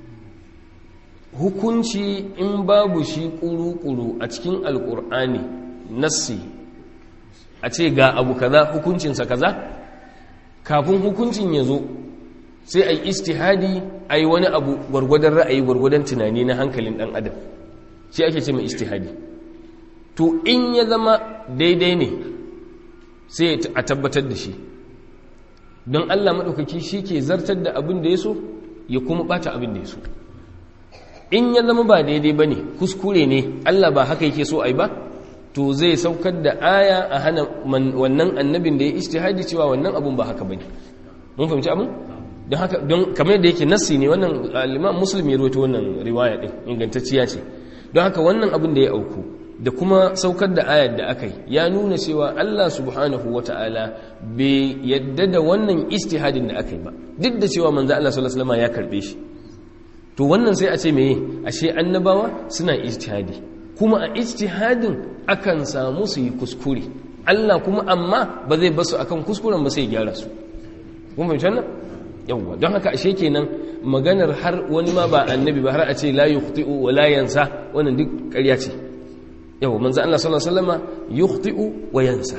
hukunci in babu shi kuru-kuru a cikin alkur'ani nassi a ce ga abu kaza hukuncinsa kaza kafin hukuncin ya zo sai a yi ijtihadi a yi wani abu gwargwadon ra'ayi gwargwadon tunani na hankalin ɗan adam shi ake ce mai ijtihadi to in ya zama daidai ne sai a tabbatar da shi don Allah maɗaukaki shi ke zartar da abin da ya so ya kuma ɓata abin da ya so in ya zama ba daidai ba ne kuskure ne Allah ba haka yake so a yi ba to zai saukar da aya a hana wannan annabin da ya ijtihadi cewa wannan abun ba haka ba ne mun fahimci abin don haka don kamar da yake nassi ne wannan al-imam muslim ya rawaito wannan riwaya din ingantacciya ce don haka wannan abin da ya auku da kuma saukar da ayar da aka yi ya nuna cewa Allah subhanahu wata'ala bai yadda da wannan istihadin da aka yi ba duk da cewa manzo Allah sallallahu alaihi wasallam ya karbe shi to wannan sai a ce meye ashe annabawa suna ijtihadi kuma a ijtihadin akan samu su yi kuskure Allah kuma amma ba zai basu akan kuskuren ba sai gyara su kun fahimci wannan yawwa don haka ashe kenan maganar har wani ma ba annabi ba har a ce la yukhti'u wa la yansa wannan duk ƙarya ce yawwa manzo Allah sallallahu alaihi wasallama yukhti'u wa yansa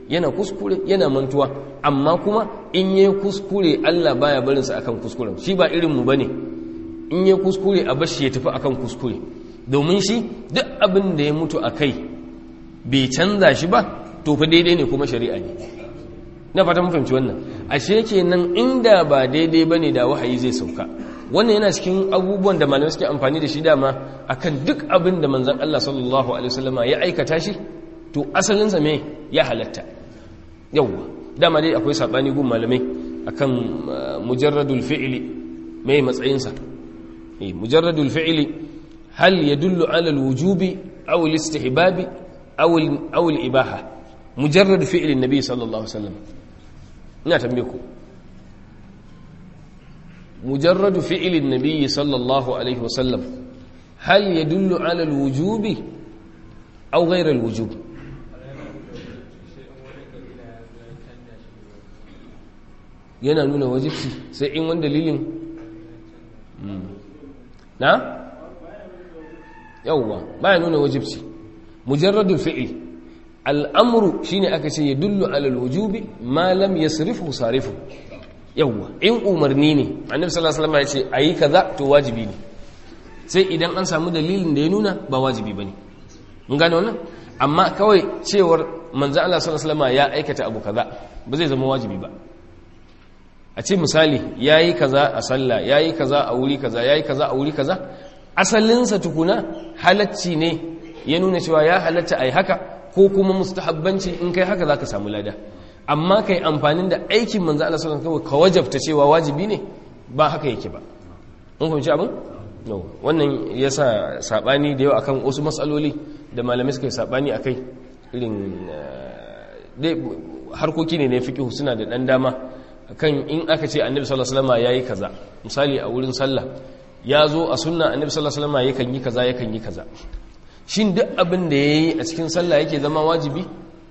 yana kuskure yana mantuwa amma kuma in yi kuskure Allah baya barinsa akan kuskuren shi ba irinmu ba ne in yi kuskure a bashi ya tafi akan kuskure domin shi duk abin da ya mutu a kai bai canza shi ba to fa daidai ne kuma shari'a ne na fata fahimci wannan ashe kenan inda ba daidai bane da wahayi zai sauka wannan yana cikin abubuwan da malamai suke amfani da shi dama akan duk abin da manzon Allah sallallahu alaihi wasallama ya aikata shi to asalin sa me ya halatta yawa dama dai akwai sabani gun malamai akan mujarradul fi'li mai matsayin sa eh mujarradul fi'li hal yadullu ala alwujubi aw alistihbabi aw aw alibaha mujarrad fi'li nabi sallallahu alaihi wasallam ina tambaye ku mujarradu fi'ilin nabiyyi sallallahu alaihi wasallam hal yadullu ala alwujubi aw ghayra alwujub yana nuna wajibci sai in wani dalilin na yawwa baya nuna wajibci mujarradul fi'il al'amuru shine aka ce yadullu ala alwujubi ma lam yasrifu sarifu yawwa in umarni ne annabi sallallahu alaihi wasallam ya ce ayi kaza to wajibi ne sai idan an samu dalilin da ya nuna ba wajibi bane mun gane wannan amma kawai cewar manzo Allah sallallahu alaihi wasallam ya aikata abu kaza ba zai zama wajibi ba a ce misali yayi kaza a sallah yayi kaza a wuri kaza yayi kaza a wuri kaza asalinsa tukuna halacci ne ya nuna cewa ya halatta ai haka ko kuma mustahabbanci in kai haka zaka samu lada amma kai amfanin da aikin manzo Allah sallallahu alaihi wasallam ka wajabta cewa wajibi ne ba haka yake ba mun fahimci abin no wannan yasa sabani da yawa akan wasu matsaloli da malamai suka yi sabani akai irin dai harkoki ne na fiqh suna da dan dama kan in aka ce annabi sallallahu alaihi wasallam yayi kaza misali a wurin sallah ya zo a sunna annabi sallallahu alaihi wasallam yakan yi kaza yakan yi kaza shin duk abin da yayi a cikin sallah yake zama wajibi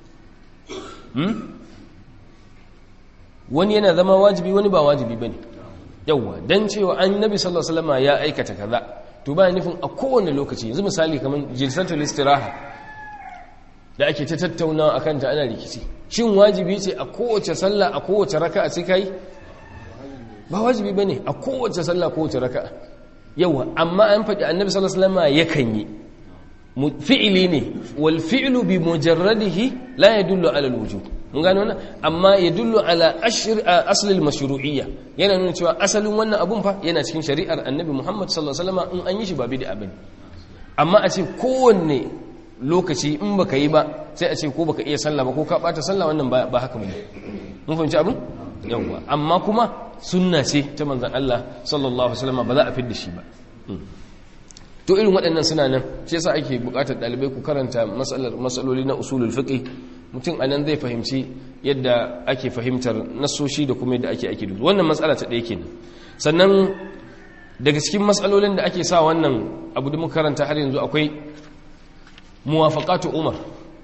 wani yana zama wajibi wani ba wajibi bane yawwa dan cewa annabi sallallahu alaihi wasallam ya aikata kaza to ba nufin a kowane lokaci yanzu misali kaman jilsatul istiraha da ake ta tattauna akan ta ana rikici shin wajibi ce a kowace sallah a kowace raka'a sai kai ba wajibi bane a kowace sallah kowace raka'a yawa amma an faɗi annabi sallallahu alaihi wasallam yakan yi fi'ili ne wal fi'lu bi mujarradihi la yadullu ala al-wujub mun gano wannan amma yadullu ala ashr asl al-mashru'iyya yana nuna cewa asalin wannan abun fa yana cikin shari'ar annabi Muhammad sallallahu alaihi wasallam in an yi shi ba bid'a bane amma a ce kowanne lokaci in baka yi ba sai a ce ko baka iya sallah ba ko ka bata sallah wannan ba haka bane mun fahimci abin yawa amma kuma sunna ce ta manzon Allah sallallahu alaihi wasallam ba za a fidda shi ba to irin waɗannan suna nan shi yasa ake buƙatar ɗalibai ku karanta matsaloli na usulul fiqh mutum anan zai fahimci yadda ake fahimtar nasoshi da kuma yadda ake ake dudu wannan matsala ta ɗaya kenan sannan daga cikin matsalolin da ake sa wannan abu da muka karanta har yanzu akwai muwafaqatu umar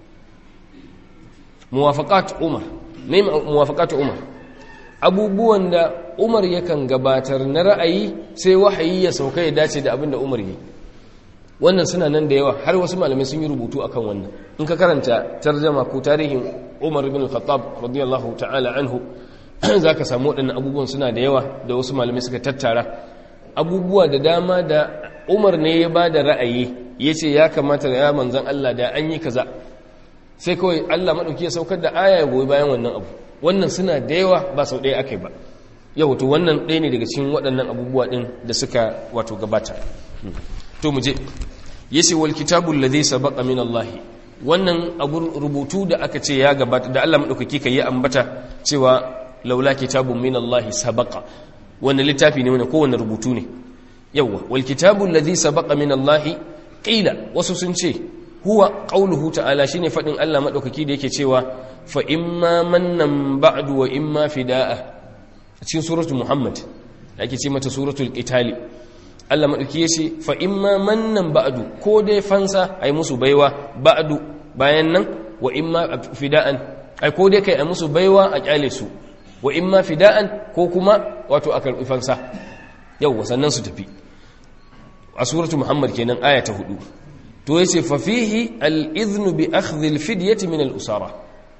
muwafaqatu umar me muwafaqatu umar abubuwan da umar yakan gabatar na ra'ayi sai wahayi ya sauka ya dace da abin da umar yi wannan suna nan da yawa har wasu malamai sun yi rubutu akan wannan in ka karanta tarjama ko tarihin umar ibn al-khattab radiyallahu ta'ala anhu zaka samu waɗannan abubuwan suna da yawa da wasu malamai suka tattara abubuwa da dama da umar ne ya ba da ra'ayi ya ce ya kamata da ya manzan Allah da an yi kaza sai kawai Allah maɗauki ya saukar da aya ya goyi bayan wannan abu wannan suna da yawa ba sau ɗaya aka yi ba yau to wannan ɗaya ne daga cikin waɗannan abubuwa ɗin da suka wato gabata to mu je yace wal kitabu alladhi sabaqa min Allah wannan abu rubutu da aka ce ya gabata da Allah madaukaki kai ya ambata cewa laula kitabun min Allah sabaqa wannan littafi ne wannan kowanne rubutu ne yawa wal kitabu alladhi sabaqa min Allah qila wasu sun ce huwa qauluhu ta'ala shine fadin Allah madaukaki da yake cewa fa imma mannan ba'du wa imma fida'a cikin suratul muhammad da ake ce mata suratul qitali Allah maɗauki ya ce fa'in ma mannan ba'adu ko dai fansa a yi musu baiwa ba'adu bayan nan wa in ma fida'an ai ko dai kai a musu baiwa a ƙyale su wa in ma fida'an ko kuma wato a karɓi fansa yau sannan su tafi a suratu muhammad kenan aya ta hudu to ya ce fafihi al'iznu bi akhdhil fidyati min al'usara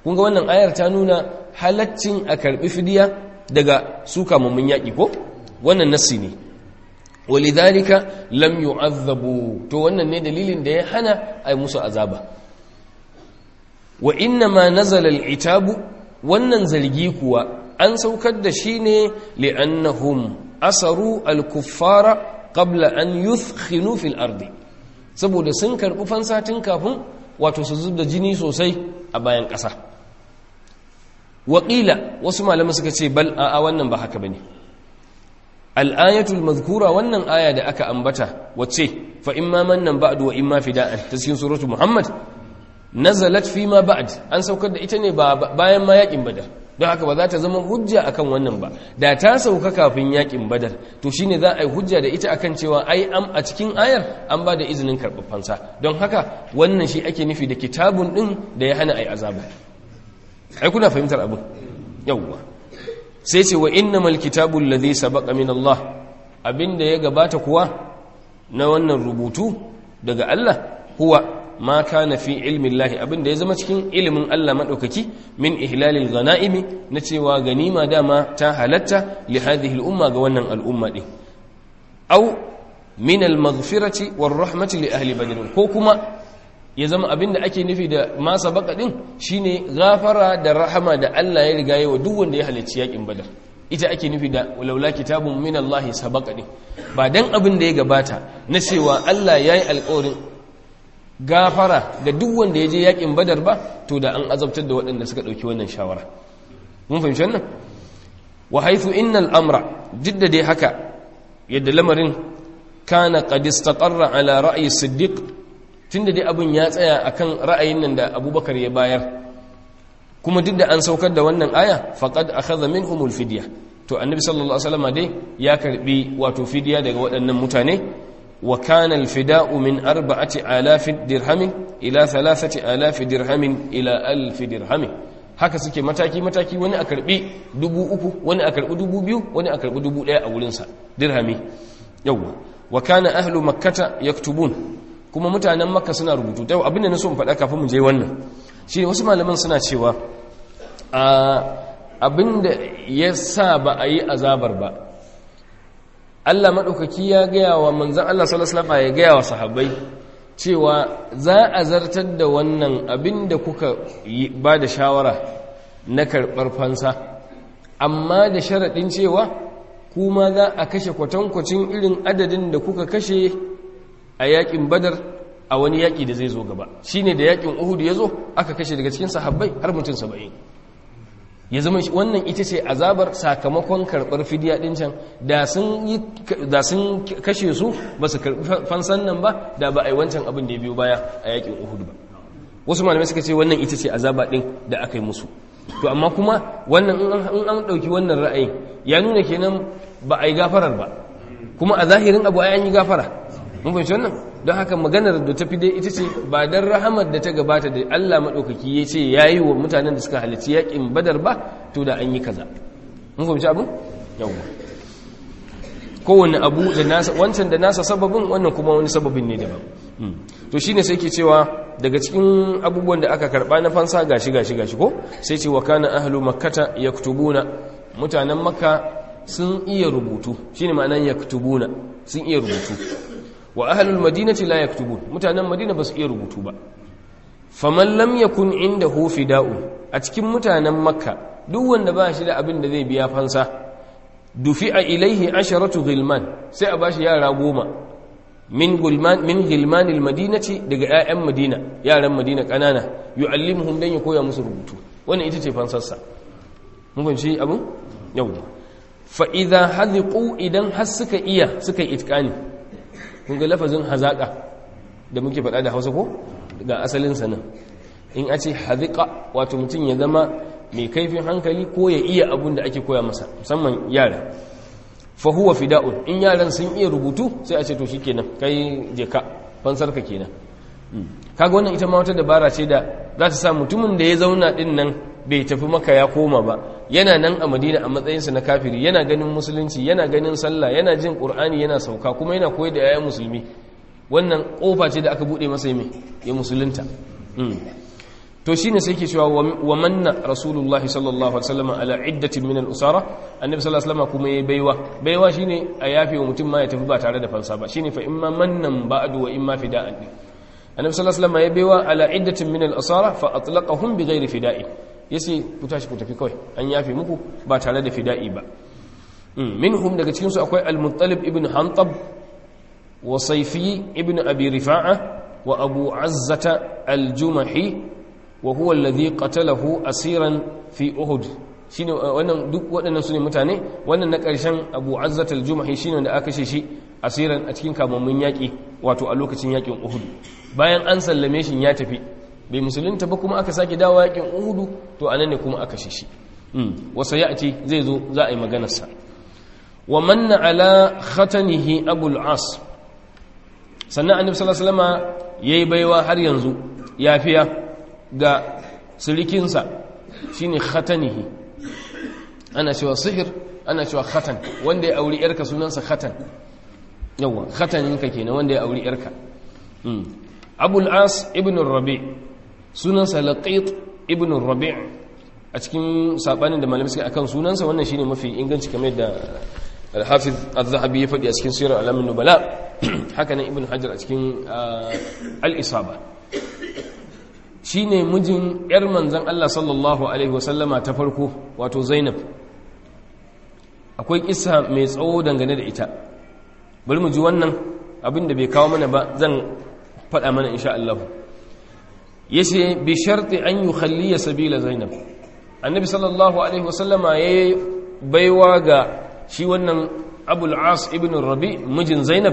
kun ga wannan ayar ta nuna halaccin a karbi fidiya daga su kamammun yaƙi ko wannan nassi ne walidhalika lam yu'azzabu to wannan ne dalilin da ya hana ai musu azaba wa inna ma nazala al-itabu wannan zargi kuwa an saukar da shi ne li'annahum asaru al-kuffara qabla an yuthkhinu fil ardi saboda sun karbi fansatin kafin wato su zubda jini sosai a bayan ƙasa waƙila wasu malamai suka ce bal a wannan ba haka bane al-ayatul mazkura wannan aya da aka ambata wacce fa imma mannan ba'du wa imma fida'an ta cikin suratu muhammad nazalat fi ma ba'd an saukar da ita ne bayan ma yakin badar don haka ba za ta zama hujja akan wannan ba da ta sauka kafin yakin badar to shine za a yi hujja da ita akan cewa ai am a cikin ayar an ba da izinin karɓar fansa don haka wannan shi ake nufi da kitabun din da ya hana ai azaba ai kuna fahimtar abin yawwa sai ce wa innamal kitabul ladhi sabaqa min Allah abinda ya gabata kuwa na wannan rubutu daga Allah huwa ma kana fi ilmin lahi abinda ya zama cikin ilimin Allah maɗaukaki min ihlalil ghana'imi na cewa ganima dama ta halatta li hadhihi al'umma ga wannan al'umma din aw min al-maghfirati war rahmati li ahli badr ko kuma ya zama abinda ake nufi da ma sabaka din shine gafara da rahama da Allah ya riga yawa duk wanda ya halarci yakin badar ita ake nufi da laula kitabun min Allah sabaka din ba dan abin da ya gabata na cewa Allah yayi alƙawarin gafara ga duk wanda ya je yakin badar ba to da an azabtar da waɗanda suka ɗauki wannan shawara mun fahimci wannan wa haithu innal amra jidda dai haka yadda lamarin kana qad istaqarra ala ra'yi siddiq tunda dai abun ya tsaya akan ra'ayin nan da abubakar ya bayar kuma duk da an saukar da wannan aya faqad akhadha minhumul fidya to annabi sallallahu alaihi wasallam dai ya karbi wato fidya daga waɗannan mutane وكان الفداء من أربعة آلاف درهم إلى ثلاثة آلاف درهم إلى ألف درهم haka suke mataki-mataki wani a karbi dubu uku wani a karbi dubu biyu wani a karbi dubu daya a wurinsa dirhami yawwa wa kana ahlu makkata yaktubun kuma mutanen makka suna rubutu yau abin da na so in faɗa kafin mu je wannan shi wasu malaman suna cewa a abin da ya sa ba a yi azabar ba Allah maɗaukaki ya gaya wa manzan Allah salasalama ya gaya wa sahabbai cewa za a zartar da wannan abin da kuka ba da shawara na karɓar fansa amma da sharaɗin cewa kuma za a kashe kwatankwacin irin adadin da kuka kashe a yaƙin badar a wani yaƙi da zai zo gaba shi ne da yaƙin uhudu ya zo aka kashe daga cikin sahabbai har mutum saba'in ya zama wannan ita ce azabar sakamakon karɓar fidiya ɗin can da sun kashe su ba su karɓi fansan nan ba da ba a yi wancan abin da ya biyo baya a yakin uhudu ba wasu malamai suka ce wannan ita ce azaba ɗin da aka yi musu to amma kuma wannan in an ɗauki wannan ra'ayin ya nuna kenan ba a yi gafarar ba kuma a zahirin abu ai an yi gafara mun fahimci wannan don haka maganar da ta fi dai ita ce ba don rahamar da ta gabata da Allah maɗaukaki ya ce ya yi wa mutanen da suka halarci yaƙin badar ba to da an yi kaza mun fahimci abin yawwa kowane abu da nasa wancan da nasa sababin wannan kuma wani sababin ne daban to shine sai ke cewa daga cikin abubuwan da aka karba na fansa gashi gashi gashi ko sai ce wa kana ahlu makkata yaktubuna mutanen makka sun iya rubutu shine ma'anan yaktubuna sun iya rubutu wa ahlul madinati la yaktubun mutanen madina ba su iya rubutu ba faman lam yakun indahu fida'u a cikin mutanen makka duk wanda ba shi da abin da zai biya fansa dufi'a ilaihi asharatu ghilman sai a bashi yara goma min gulman min ghilmanil madinati daga 'ya'yan madina yaran madina kanana yu'allimuhum dan ya koya musu rubutu wannan ita ce fansarsa mun fahimci abin yau fa idza hadhiqu idan har suka iya suka yi itqani kun ga lafazin hazaka da muke faɗa da Hausa ko ga asalin sa nan in a ce hadhiqa wato mutum ya zama mai kaifin hankali ko ya iya abun da ake koya masa musamman yara fa huwa fida'un in yaran sun iya rubutu sai a ce to shikenan kai je ka fansar ka kenan kaga wannan ita ma wata dabara ce da za ta sa mutumin da ya zauna din nan bai tafi maka ya koma ba yana nan a madina a matsayinsa na kafiri yana ganin musulunci yana ganin sallah yana jin qur'ani yana sauka kuma yana koyar da yayan musulmi wannan kofa ce da aka bude masa mai ya musulunta to shine sai yake cewa wa manna rasulullah sallallahu alaihi wasallam ala iddatin min al-usara annabi sallallahu alaihi wasallam kuma yayi baiwa baiwa shine a yafe wa mutum ma ya tafi ba tare da fansa ba shine fa imma mannan ba'du wa imma fida'an annabi sallallahu alaihi wasallam yayi baiwa ala iddatin min al-usara fa atlaqahum bighairi fida'i yace ku tashi ku tafi kawai an yafe muku ba tare da fida'i ba minhum daga cikin su akwai al-muttalib ibn hantab wa sayfi ibn abi rifa'a wa abu azzata al-jumahi wa huwa alladhi qatalahu asiran fi uhud shine wannan duk waɗannan sune mutane wannan na ƙarshen Abu Azzat al-Jumahi shine wanda aka kashe shi asiran a cikin kamammun yaƙi wato a lokacin yaƙin Uhud bayan an sallame shi ya tafi bai musulunta ba kuma aka sake dawo yaƙin Uhud to anan ne kuma aka kashe shi wa sayati zai zo za a yi maganar sa wa manna ala khatanihi Abu al-As sannan annabi sallallahu alaihi wasallama yayi baiwa har yanzu yafiya ga sirikinsa shi ne khatanihi ana cewa sihir ana cewa khatan wanda ya auri yarka sunansa khatan yawa khataninka kenan wanda ya auri yarka abul as ibn rabi sunansa laqit ibn rabi a cikin sabanin da malamai suka akan sunansa wannan shine mafi inganci kamar da al-hafiz az-zahabi ya faɗi a cikin sirar alamin nubala haka nan ibn hajar a cikin al-isaba shi ne mijin 'yar manzan Allah sallallahu Alaihi wasallama ta farko wato Zainab akwai kisa mai tsawo dangane da ita bari mu ji wannan abin da bai kawo mana ba zan faɗa mana insha Allah ya ce bi sharti an yi khalliya sabila Zainab annabi sallallahu Alaihi wasallama ya yi baiwa ga shi wannan abul as ibn rabi mijin Zainab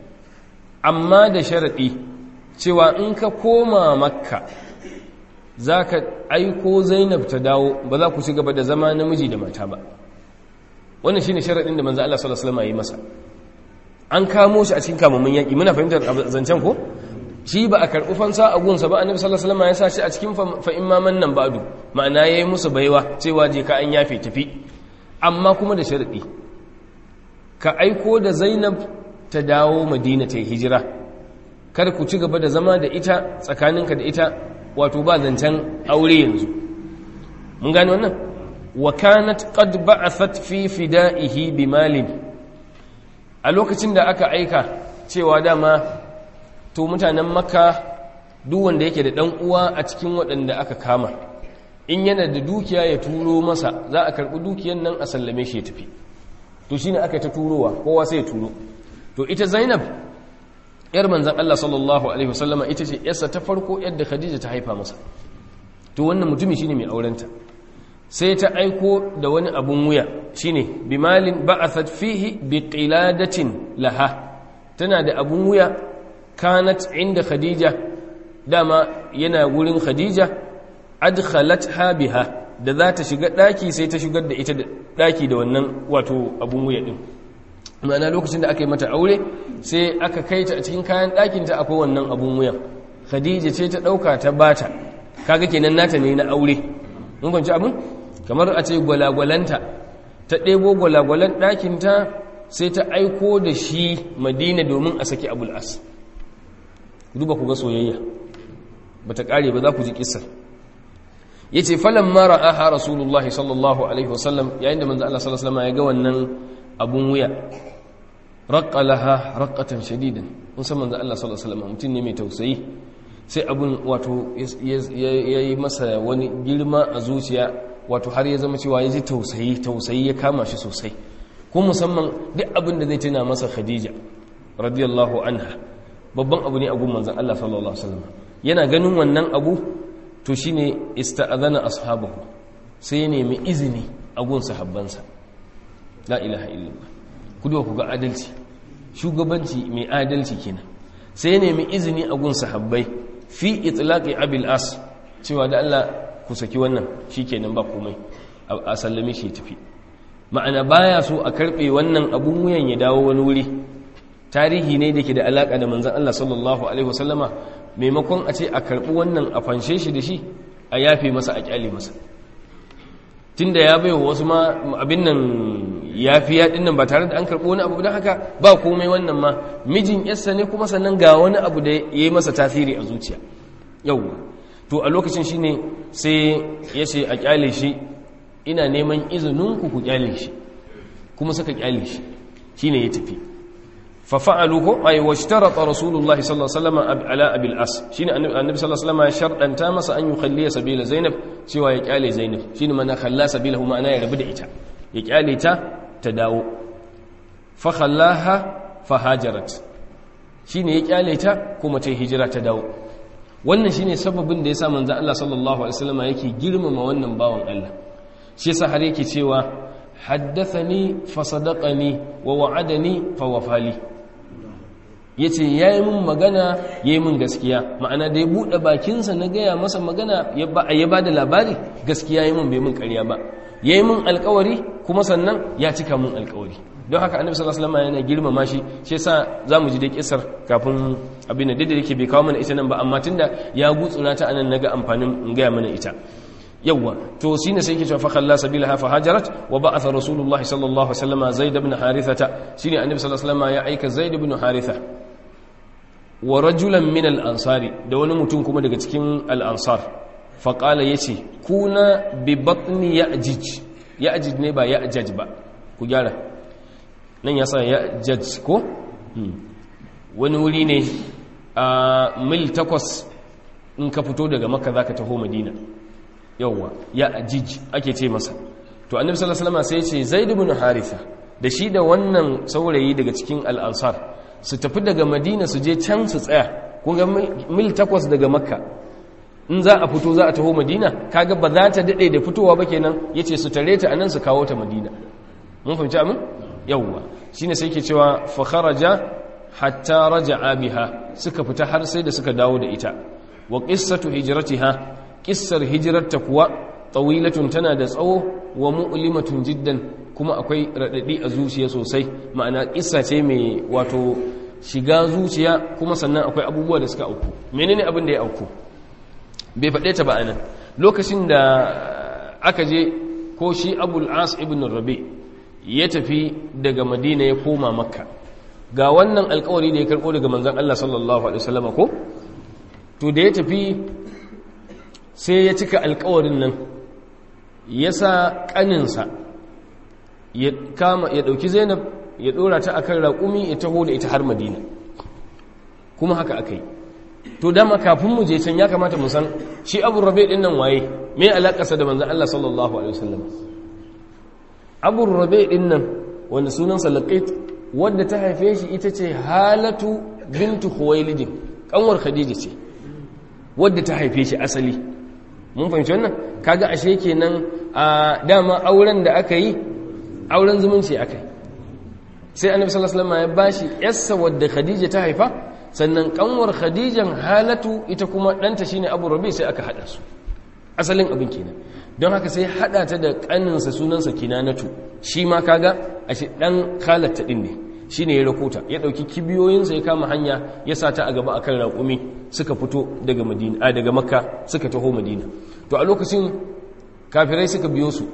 amma da sharaɗi cewa in ka koma makka za ka aiko zainab ta dawo ba za ku ci gaba da zama namiji da mata ba wannan shi ne sharaɗin da manzo Allah sallallahu alaihi wasallam yi masa an kamo shi a cikin kamammun yaƙi muna fahimtar zancen ko shi ba a karɓi fansa a gunsa ba annabi sallallahu alaihi wasallam ya sa shi a cikin fa imaman nan ba'du ma'ana yayi musu baiwa cewa je ka an yafe tafi amma kuma da sharaɗi ka aiko da zainab ta dawo madina ta yi hijira kar ku ci gaba da zama da ita tsakaninka da ita wato ba zancen aure yanzu mun gane wannan wa kanat qad ba'athat fi fida'ihi bimalin a lokacin da aka aika cewa dama to mutanen makka duk wanda yake da dan uwa a cikin waɗanda aka kama in yana da dukiya ya turo masa za a karɓi dukiyan nan a sallame shi ya tafi to shine aka ta turowa kowa sai ya turo to ita zainab yar manzan Allah sallallahu alaihi wasallama ita ce yarsa ta farko yadda Khadija ta haifa masa to wannan mutumi shine mai aurenta sai ta aiko da wani abun wuya shine bimalin ba'athat fihi biqiladatin laha tana da abun wuya kanat inda Khadija dama yana gurin Khadija adkhalatha biha da za ta shiga daki sai ta shigar da ita da daki da wannan wato abun wuya din ma'ana lokacin da aka yi mata aure sai aka kai ta a cikin kayan ɗakinta akwai wannan abun wuyan khadija ce ta ɗauka ta bata kaga kenan nata ne na aure mun kwanci abin kamar a ce gwalagwalanta ta ɗebo gwalagwalan ɗakinta sai ta aiko da shi madina domin a saki abul as duba ku ga soyayya ba ta ƙare ba za ku ji ƙisar ya ce falon mara aha rasulullah sallallahu alaihi wasallam yayin da manzo Allah sallallahu alaihi wasallam ya ga wannan abun wuya raƙalaha raƙatan shadidan musamman da Allah sallallahu alaihi wasallam mutum ne mai tausayi sai abun wato ya yi masa wani girma a zuciya wato har ya zama cewa ya ji tausayi tausayi ya kama shi sosai ko musamman duk abin da zai tuna masa khadija radiyallahu anha babban abu ne a gun manzon Allah sallallahu alaihi wasallam yana ganin wannan abu to shine ista'adana ashabahu sai ya nemi izini a gun sahabbansa la ilaha illallah ku duba ku ga adalci shugabanci mai adalci kenan sai ya nemi izini a gun sahabbai fi itlaqi abil as cewa da Allah ku saki wannan shikenan ba komai a sallame shi tafi ma'ana baya so a karbe wannan abun wuyan ya dawo wani wuri tarihi ne da ke da alaka da manzon Allah sallallahu alaihi wasallama maimakon a ce a karbi wannan a fanshe shi da shi a yafe masa a kyale masa tunda ya bai wasu ma abin nan ya fi yaɗin nan ba tare da an karɓo wani abu don haka ba komai wannan ma mijin yarsa ne kuma sannan ga wani abu da ya yi masa tasiri a zuciya yau to a lokacin shine sai ya ce a kyale shi ina neman izininku ku kyale shi kuma suka kyale shi shine ya tafi fafa'alu ko ay washtarata rasulullahi sallallahu alaihi wasallam ala abil as shine annabi sallallahu alaihi wasallam ya shardanta masa an yukhalli sabila zainab cewa ya kyale zainab shine mana khalla sabilahu ma'ana ya rabu da ita ya kyale ta ta dawo fa khallaha fa hajarat shine ya kyale ta kuma ta hijira ta dawo wannan shine sababin da yasa manzon Allah sallallahu alaihi wasallam yake girmama wannan bawan Allah shi yasa har yake cewa haddathani fa sadaqani wa wa'adani fa wafali yace yayi min magana yayi min gaskiya ma'ana da ya bude bakinsa na gaya masa magana ya ba ya bada labari gaskiya yayi min bai min ƙarya ba yayi min alƙawari kuma sannan ya cika min alƙawari don haka annabi sallallahu alaihi wasallam yana girmama shi shi yasa zamu ji da kisar kafin abin da da yake bai kawo mana ita nan ba amma tunda ya gutsura ta anan naga amfanin in gaya mana ita yawwa to shine sai yake cewa fa khalla sabilaha fa hajarat wa ba'atha rasulullahi sallallahu alaihi wasallam zaid ibn harithata shine annabi sallallahu alaihi wasallam ya aika zaid ibn haritha wa rajulan min al-ansari da wani mutum kuma daga cikin al-ansar fa qala yace kuna bi batni ya'jij ya'jij ne ba ya'jaj ba ku gyara nan ya sa ya'jaj ko wani wuri ne a mil takwas in ka fito daga makka zaka taho madina yawwa ya'jij ake ce masa to annabi sallallahu alaihi wasallam sai ya ce zaid ibn haritha da shi da wannan saurayi daga cikin al-ansar su tafi daga madina su je can su tsaya kunga mil takwas daga makka in za a fito za a taho madina kaga ba za ta daɗe da fitowa ba kenan ya ce su tare ta a nan su kawo ta madina mun fahimci amin yawwa shi ne sai ke cewa fakharaja hatta raja biha suka fita har sai da suka dawo da ita wa qissatu hijratiha qissar hijrarta kuwa tawilatun tana da tsawo wa mu'limatun jiddan kuma akwai raɗaɗi a zuciya sosai ma'ana ƙissa ce mai wato shiga zuciya kuma sannan akwai abubuwa da suka auku menene abin da ya auku bai faɗe ta ba anan lokacin da aka je ko shi abul as ibn rabi ya tafi daga madina ya koma makka ga wannan alkawari da ya karɓo daga manzan allah sallallahu alaihi wasallam ko to da ya tafi sai ya cika alkawarin nan ya sa ƙaninsa ya kama ya dauki Zainab ya dora ta akan raƙumi ya taho da ita har Madina kuma haka akai to dama kafin mu je can ya kamata mu san shi Abu Rabi din nan waye me alakarsa da manzon Allah sallallahu alaihi wasallam Abu Rabi din nan wanda sunansa Laqit wanda ta haife shi ita ce Halatu bintu Khuwailid kanwar Khadija ce wadda ta haife shi asali mun fahimci wannan kaga ashe kenan a dama auren da aka yi auren zumunci aka yi sai annabi sallallahu alaihi wasallam ya bashi yassa wadda khadija ta haifa sannan kanwar khadijan halatu ita kuma danta shine abu rabi sai aka hada su asalin abin kenan don haka sai hada ta da kaninsa sunansa kinanatu shi ma kaga ashe dan halatta din ne shine ya rakota ya dauki kibiyoyinsa ya kama hanya ya sa ta a gaba akan raƙumi suka fito daga madina a daga makka suka taho madina to a lokacin kafirai suka biyo su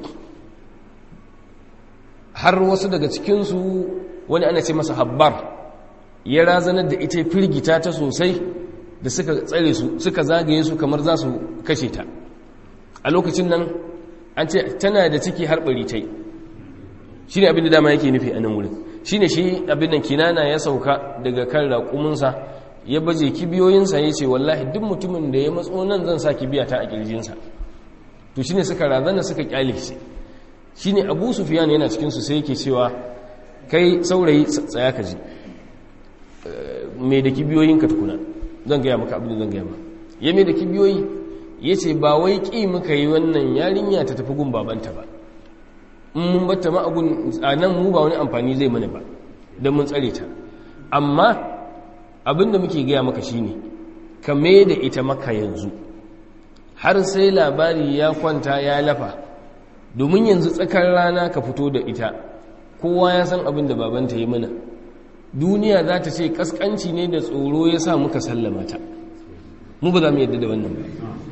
har wasu daga cikinsu wani ana ce masa habbar ya razanar da ita firgita ta sosai da suka tsare su suka zagaye su kamar za su kashe ta a lokacin nan an ce tana da ciki har bari ta yi shi ne abin da dama yake nufi a nan wurin shi ne shi abin nan kinana ya sauka daga kan raƙuminsa ya baje kibiyoyinsa ya ce wallahi duk mutumin da ya matso nan zan sa kibiya ta a ƙirjinsa to shi ne suka razana suka ƙyale shi shi ne abu sufiyan yana cikinsu sai yake cewa kai saurayi tsaya ka ji mai da kibiyoyinka tukuna zan gaya maka abin da zan gaya ma ya mai da kibiyoyi ya ce ba wai ƙi muka yi wannan yarinya ta tafi gun babanta ba in mun batta ma a nan mu ba wani amfani zai mana ba don mun tsare ta amma abin da muke gaya maka shine ka mai da ita maka yanzu har sai labari ya kwanta ya lafa domin yanzu tsakar rana ka fito da ita kowa ya san abin da babanta yi mana duniya za ta ce kaskanci ne da tsoro ya sa muka sallama ta mu ba za mu yadda da wannan ba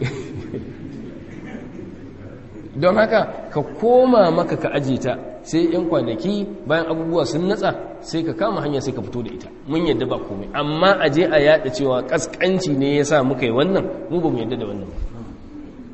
don haka ka koma maka ka aje ta sai yan kwanaki bayan abubuwa sun natsa sai ka kama hanya sai ka fito da ita mun yadda ba komai amma aje a yada cewa kaskanci ne ya sa muka yi wannan mu ba mu yadda da wannan ba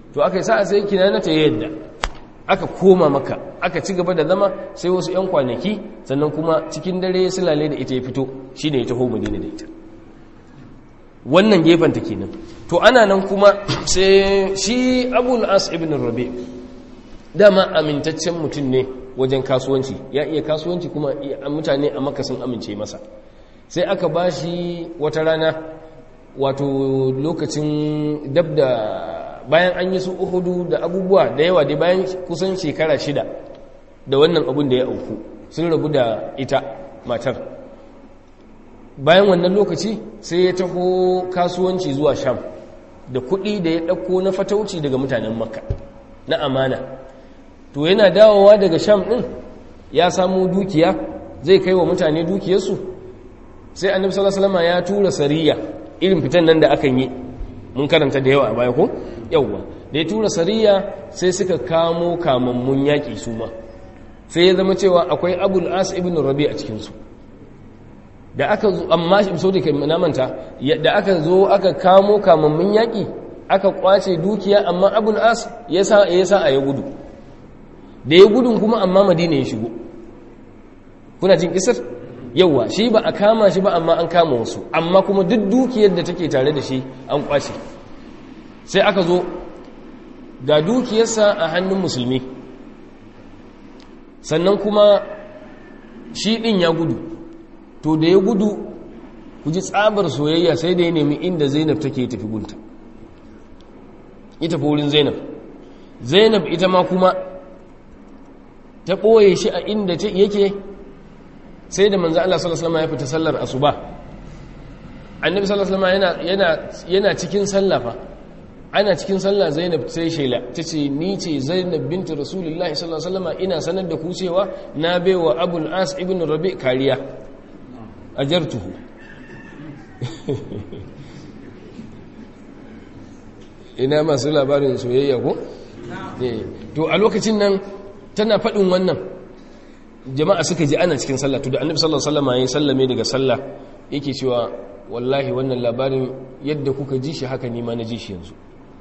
to aka yi sa'a sai kinana ta yadda aka koma maka aka ci gaba da zama sai wasu 'yan kwanaki sannan kuma cikin dare ya silale da ita ya fito shi ne ya taho madina da ita wannan gefenta kenan to ana nan kuma sai shi abul as ibn rabi dama amintaccen mutum ne wajen kasuwanci ya iya kasuwanci kuma mutane a maka sun amince masa sai aka ba shi wata rana wato lokacin dab da bayan an yi su uhudu da abubuwa da yawa dai bayan kusan shekara shida da wannan abun da ya auku sun rabu da ita matar bayan wannan lokaci sai ya taho kasuwanci zuwa sham da kuɗi da ya ɗauko na fatauci daga mutanen makka na amana to yana dawowa daga sham ɗin ya samu dukiya zai kai wa mutane dukiyarsu sai annabi sallallahu alaihi wasallam ya tura sariya irin fitan nan da akan yi mun karanta da yawa a baya ko yawwa da ya tura sariya sai suka kamo kamammun yaƙi su ma sai ya zama cewa akwai abul as ibn rabi a cikinsu da aka zo amma so da na manta da aka zo aka kamo kamammun yaƙi aka kwace dukiya amma abul as ya sa ya sa a ya gudu da ya gudun kuma amma madina ya shigo kuna jin kisar yauwa shi ba a kama shi ba amma an kama wasu amma kuma duk dukiyar da take tare da shi an kwace sai aka zo ga dukiyarsa a hannun musulmi sannan kuma shi ɗin ya gudu to da ya gudu ku ji tsabar soyayya sai da ya nemi inda zainab take tafi gunta ita fi wurin zainab zainab ita ma kuma ta ɓoye shi a inda yake sai da manzo Allah sallallahu alaihi wasallam ya fita sallar asuba annabi sallallahu alaihi wasallam yana yana cikin sallah fa ana cikin sallah Zainab sai shela tace ni ce Zainab binti Rasulullahi sallallahu alaihi wasallam ina sanar da ku cewa na baiwa Abul As ibn Rabi kariya ajartuhu ina masu labarin soyayya ko to a lokacin nan tana faɗin wannan jama'a suka ji ana cikin sallah to da annabi sallallahu alaihi wasallam ya sallame daga sallah yake cewa wallahi wannan labarin yadda kuka ji shi haka ni ma na ji shi yanzu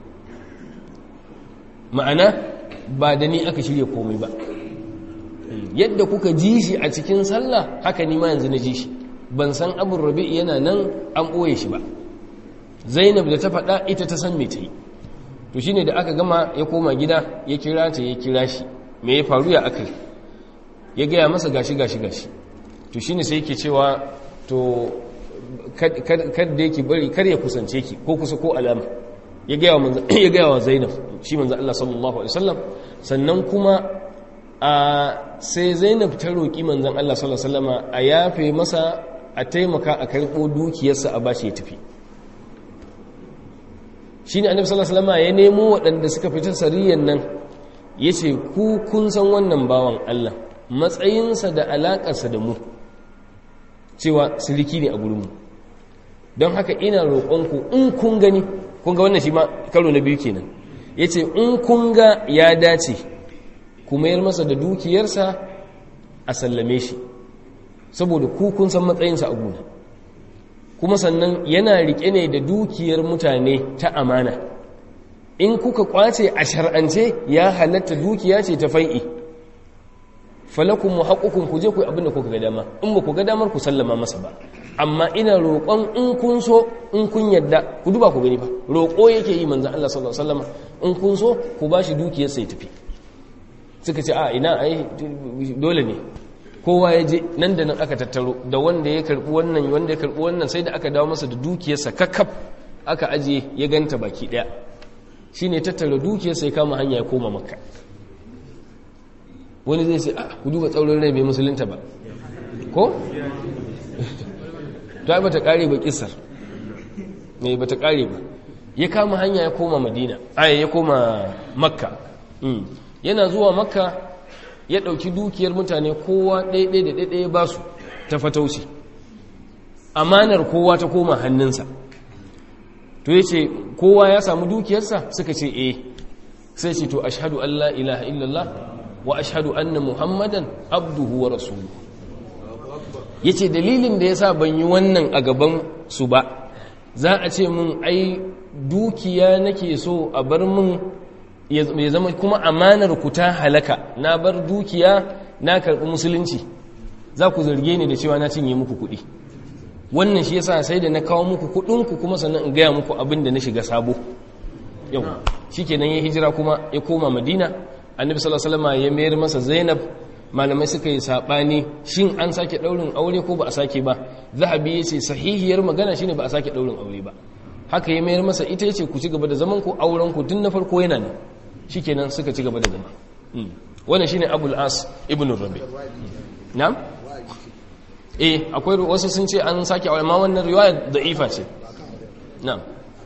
ma'ana ba da ni aka shirya komai ba yadda kuka ji shi a cikin sallah haka ni ma yanzu na ji shi ban san abun rabi yana nan an ɓoye shi ba zainab da ta faɗa ita ta san me ta yi to shine da aka gama ya koma gida ya kira ta ya kira shi me ya faru ya aka ya gaya masa gashi gashi gashi to shine sai yake cewa to kada yake bari kar ya kusance ki ko kusa ko alama ya gaya wa manzo ya gaya wa Zainab shi manzo Allah sallallahu alaihi wasallam sannan kuma a sai Zainab ta roki manzon Allah sallallahu alaihi wasallama a yafe masa a taimaka a karbo dukiyarsa a bashi ya tafi shine annabi sallallahu alaihi wasallama ya nemo waɗanda suka fita sariyan nan yace ku kun san wannan bawan Allah matsayinsa da alaƙarsa da mu cewa siriki ne a gurinmu don haka ina roƙonku in kun gani kun ga wannan shi ma karo na biyu kenan ya ce in kun ga ya dace ku mayar masa da dukiyarsa a sallame shi saboda ku kun san matsayinsa a guna kuma sannan yana riƙe ne da dukiyar mutane ta amana in kuka kwace a shar'ance ya halatta dukiya ce ta fai'i falakun mu haƙuƙun ku je ku abin da kuka ga dama in ba ku ga damar ku sallama masa ba amma ina roƙon in kun so in kun yadda ku duba ku gani ba roƙo yake yi manzan Allah sallallahu alaihi wasallam in kun so ku ba shi dukiyar sai tafi suka ce a ina ai dole ne kowa ya je nan da nan aka tattaro da wanda ya karbi wannan wanda ya karbi wannan sai da aka dawo masa da dukiyarsa kakkaf aka aje ya ganta baki daya shine tattara dukiyarsa ya kama hanya ya koma makka wani zai ce a ku duba tsaurin rai bai musulunta ba ko? ta ba ta kare ba kisar ne ba ta kare ba ya kama hanya ya koma madina aya ya koma makka yana zuwa makka ya ɗauki dukiyar mutane kowa ɗaiɗai da ɗaiɗai ba su ta fatauci amanar kowa ta koma hannunsa to ya ce kowa ya samu dukiyarsa suka ce eh sai ce to ashadu an la ilaha illallah wa ashhadu anna muhammadan abduhu wa rasuluhu yace dalilin da yasa ban yi wannan a gaban su ba za a ce mun ai dukiya nake so a bar mun ya zama kuma amanar ku ta halaka na bar dukiya na karɓi musulunci za ku zarge ni da cewa na cinye muku kuɗi wannan shi yasa sai da na kawo muku kuɗinku kuma sannan in gaya muku abin da na shiga sabo yau shi kenan ya hijira kuma ya koma madina annabi sallallahu alaihi wasallam ya mayar masa zainab malamai suka yi sabani shin an sake daurin aure ko ba a sake ba zahabi yace sahihiyar magana shine ba a sake daurin aure ba haka ya mayar masa ita yace ku ci gaba da zaman ku auren ku tun na farko yana nan shikenan suka ci gaba da zama wannan shine abul as ibn rabi na'am eh akwai wasu sun ce an sake aure ma wannan riwaya da'ifa ce na'am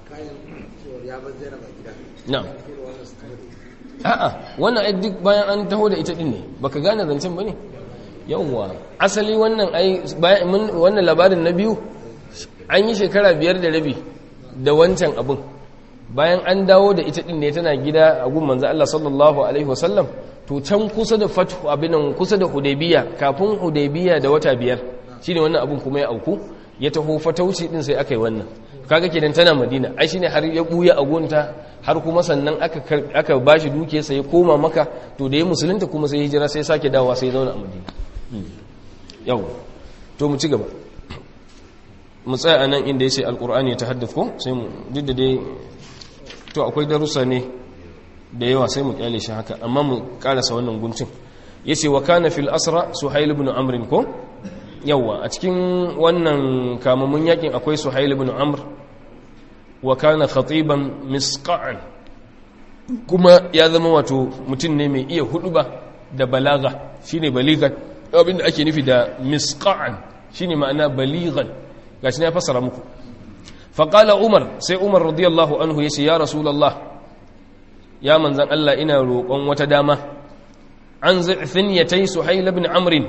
na'am a'a wannan ai duk bayan an taho da ita din ne baka gane zancen bane yawwa asali wannan ai bayan wannan labarin na biyu an yi shekara biyar da rabi da wancan abin bayan an dawo da ita din ne tana gida a gun manzo Allah sallallahu alaihi wasallam to can kusa da fatu abinan kusa da hudaybiya kafin hudaybiya da wata biyar shine wannan abin kuma ya auku ya taho fatauci din sai aka yi wannan kaga kenan tana madina ai shine har ya buya a gonta har kuma sannan aka aka bashi duke sai ya koma maka to da ya musulunta kuma sai hijira sai sake dawowa sai ya zauna a madina yau to mu ci gaba mu tsaya anan inda yace alqur'ani ya tahaddath ko sai mu duk da dai to akwai darussa ne da yawa sai mu kyale shi haka amma mu karasa wannan guncin yace wa kana fil asra suhail ibn amr ko yawa a cikin wannan kamamun yakin akwai suhail ibn amr wa kana khatiban misqa'an kuma ya zama wato mutum ne mai iya huduba da balaga shine baligan abinda ake nufi da misqa'an shine ma'ana baligan gashi ne ya fassara muku faqala umar sai umar radiyallahu anhu yace ya rasulullah ya manzan Allah ina roƙon wata dama an za'fin yatai suhail ibn amr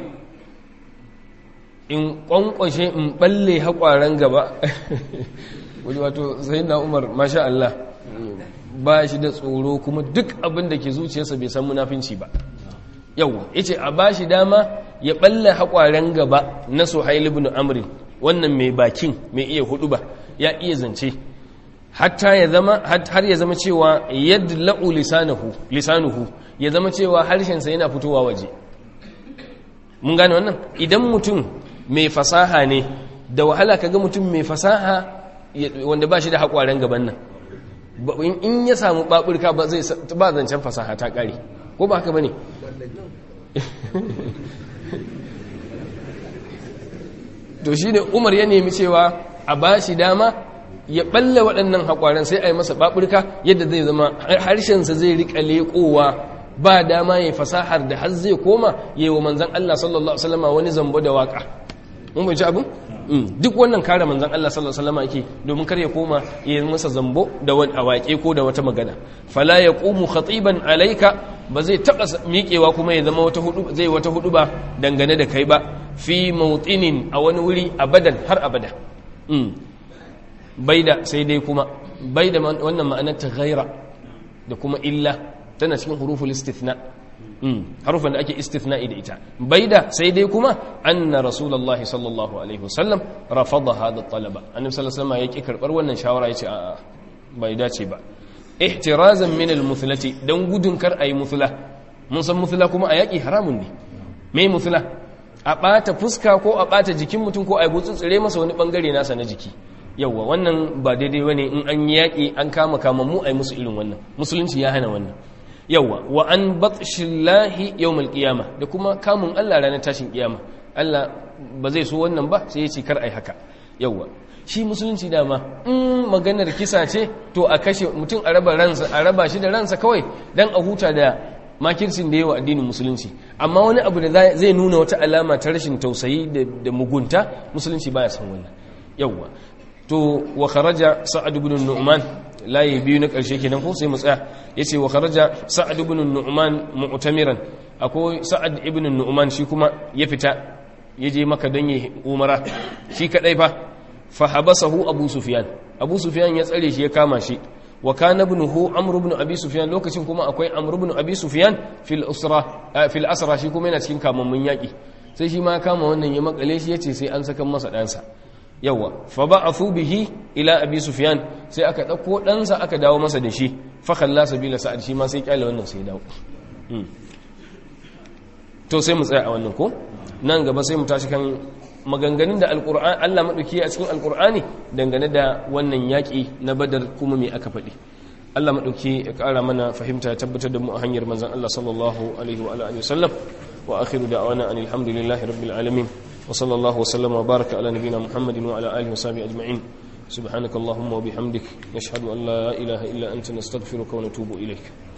in kwankwashe in balle haƙwaran gaba wato sai na umar masha Allah ba shi da tsoro kuma duk abin da ke zuciyarsa bai san munafinci ba yau yace a ba shi dama ya balle haƙwaran gaba na suhail ibn amr wannan mai bakin mai iya hudu ba ya iya zance hatta ya zama har ya zama cewa yadla'u lisanuhu lisanuhu ya zama cewa harshensa yana fitowa waje mun gane wannan idan mutum mai fasaha ne da wahala kaga mutum mai fasaha wanda ba shi da haƙwaren gaban nan in ya samu baburka ba zai ba zancen fasaha ta ƙare ko ba haka bane to shine Umar ya nemi cewa a ba shi dama ya balle waɗannan haƙwaren sai a yi masa baburka yadda zai zama harshensa zai riƙa leƙowa ba dama ya fasahar da har zai koma yi wa manzan Allah sallallahu Alaihi wasallama wani zambo da waƙa mun bai ci abin? duk wannan kare manzan Allah sallallahu Alaihi wasallama yake domin kar ya koma ya yi masa zambo da wani waƙe ko da wata magana fala ya ƙumu khatiban alaika ba zai taɓa miƙewa kuma ya zama wata hudu zai wata hudu ba dangane da kai ba fi mautinin a wani wuri abadan har abada baida sai dai kuma baida wannan ma'anar ta ghaira da kuma illa tana cikin huruful istithna harufan da ake istithna'i da ita baida sai dai kuma anna rasulullah sallallahu alaihi wasallam rafada hada talaba annabi sallallahu alaihi wasallam yake karbar wannan shawara yace a bai dace ba ihtirazan min al-muthlati dan gudun kar ayi muthla mun san muthla kuma a yaki haramun ne me muthla a bata fuska ko a bata jikin mutum ko a gutsutsure masa wani bangare nasa na jiki yauwa wannan ba daidai bane in an yaƙi an kama kama mu ai musu irin wannan musulunci ya hana wannan yauwa wa an batshillahi yawmal qiyama da kuma kamun Allah ranar tashin kiyama Allah ba zai so wannan ba sai ya ce kar ai haka yauwa shi musulunci dama in maganar kisa ce to a kashe mutum a raba ransa a raba shi da ransa kawai dan a huta da makircin da yawa addinin musulunci amma wani abu da zai nuna wata alama ta rashin tausayi da mugunta musulunci baya son wannan yauwa to wa kharaja sa'ad ibn nu'man layi biyu na karshe kenan ko sai mu tsaya yace wa kharaja sa'ad ibn nu'man mu'tamiran akwai sa'ad ibn nu'man shi kuma ya fita yaje maka don yi umara shi kadai fa fa habasahu abu sufyan abu sufyan ya tsare shi ya kama shi wa kana ibnuhu amr ibn abi sufyan lokacin kuma akwai amr ibn abi sufyan fil usra fil asra shi kuma yana cikin kamammun yaki sai shi ma kama wannan ya makale shi yace sai an saka masa dansa yawa fa ba'athu bihi ila abi sufyan sai aka dauko ɗansa aka dawo masa da shi fa khalla sabila sa'ad shi ma sai kyale wannan sai dawo to sai mu tsaya a wannan ko nan gaba sai mu tashi kan maganganun da alqur'ani Allah madauki a cikin alqur'ani dangane da wannan yaki na badar kuma me aka faɗi Allah madauki ya ƙara mana fahimta ya tabbatar da mu a hanyar manzon Allah sallallahu alaihi wa alihi wasallam wa akhiru da'wana anil hamdulillahi rabbil alamin wa sallallahu wa sallama wa baraka ala nabiyyina muhammadin wa ala alihi wa sahbihi ajma'in سبحانك اللهم وبحمدك نشهد أن لا إله إلا أنت نستغفرك ونتوب إليك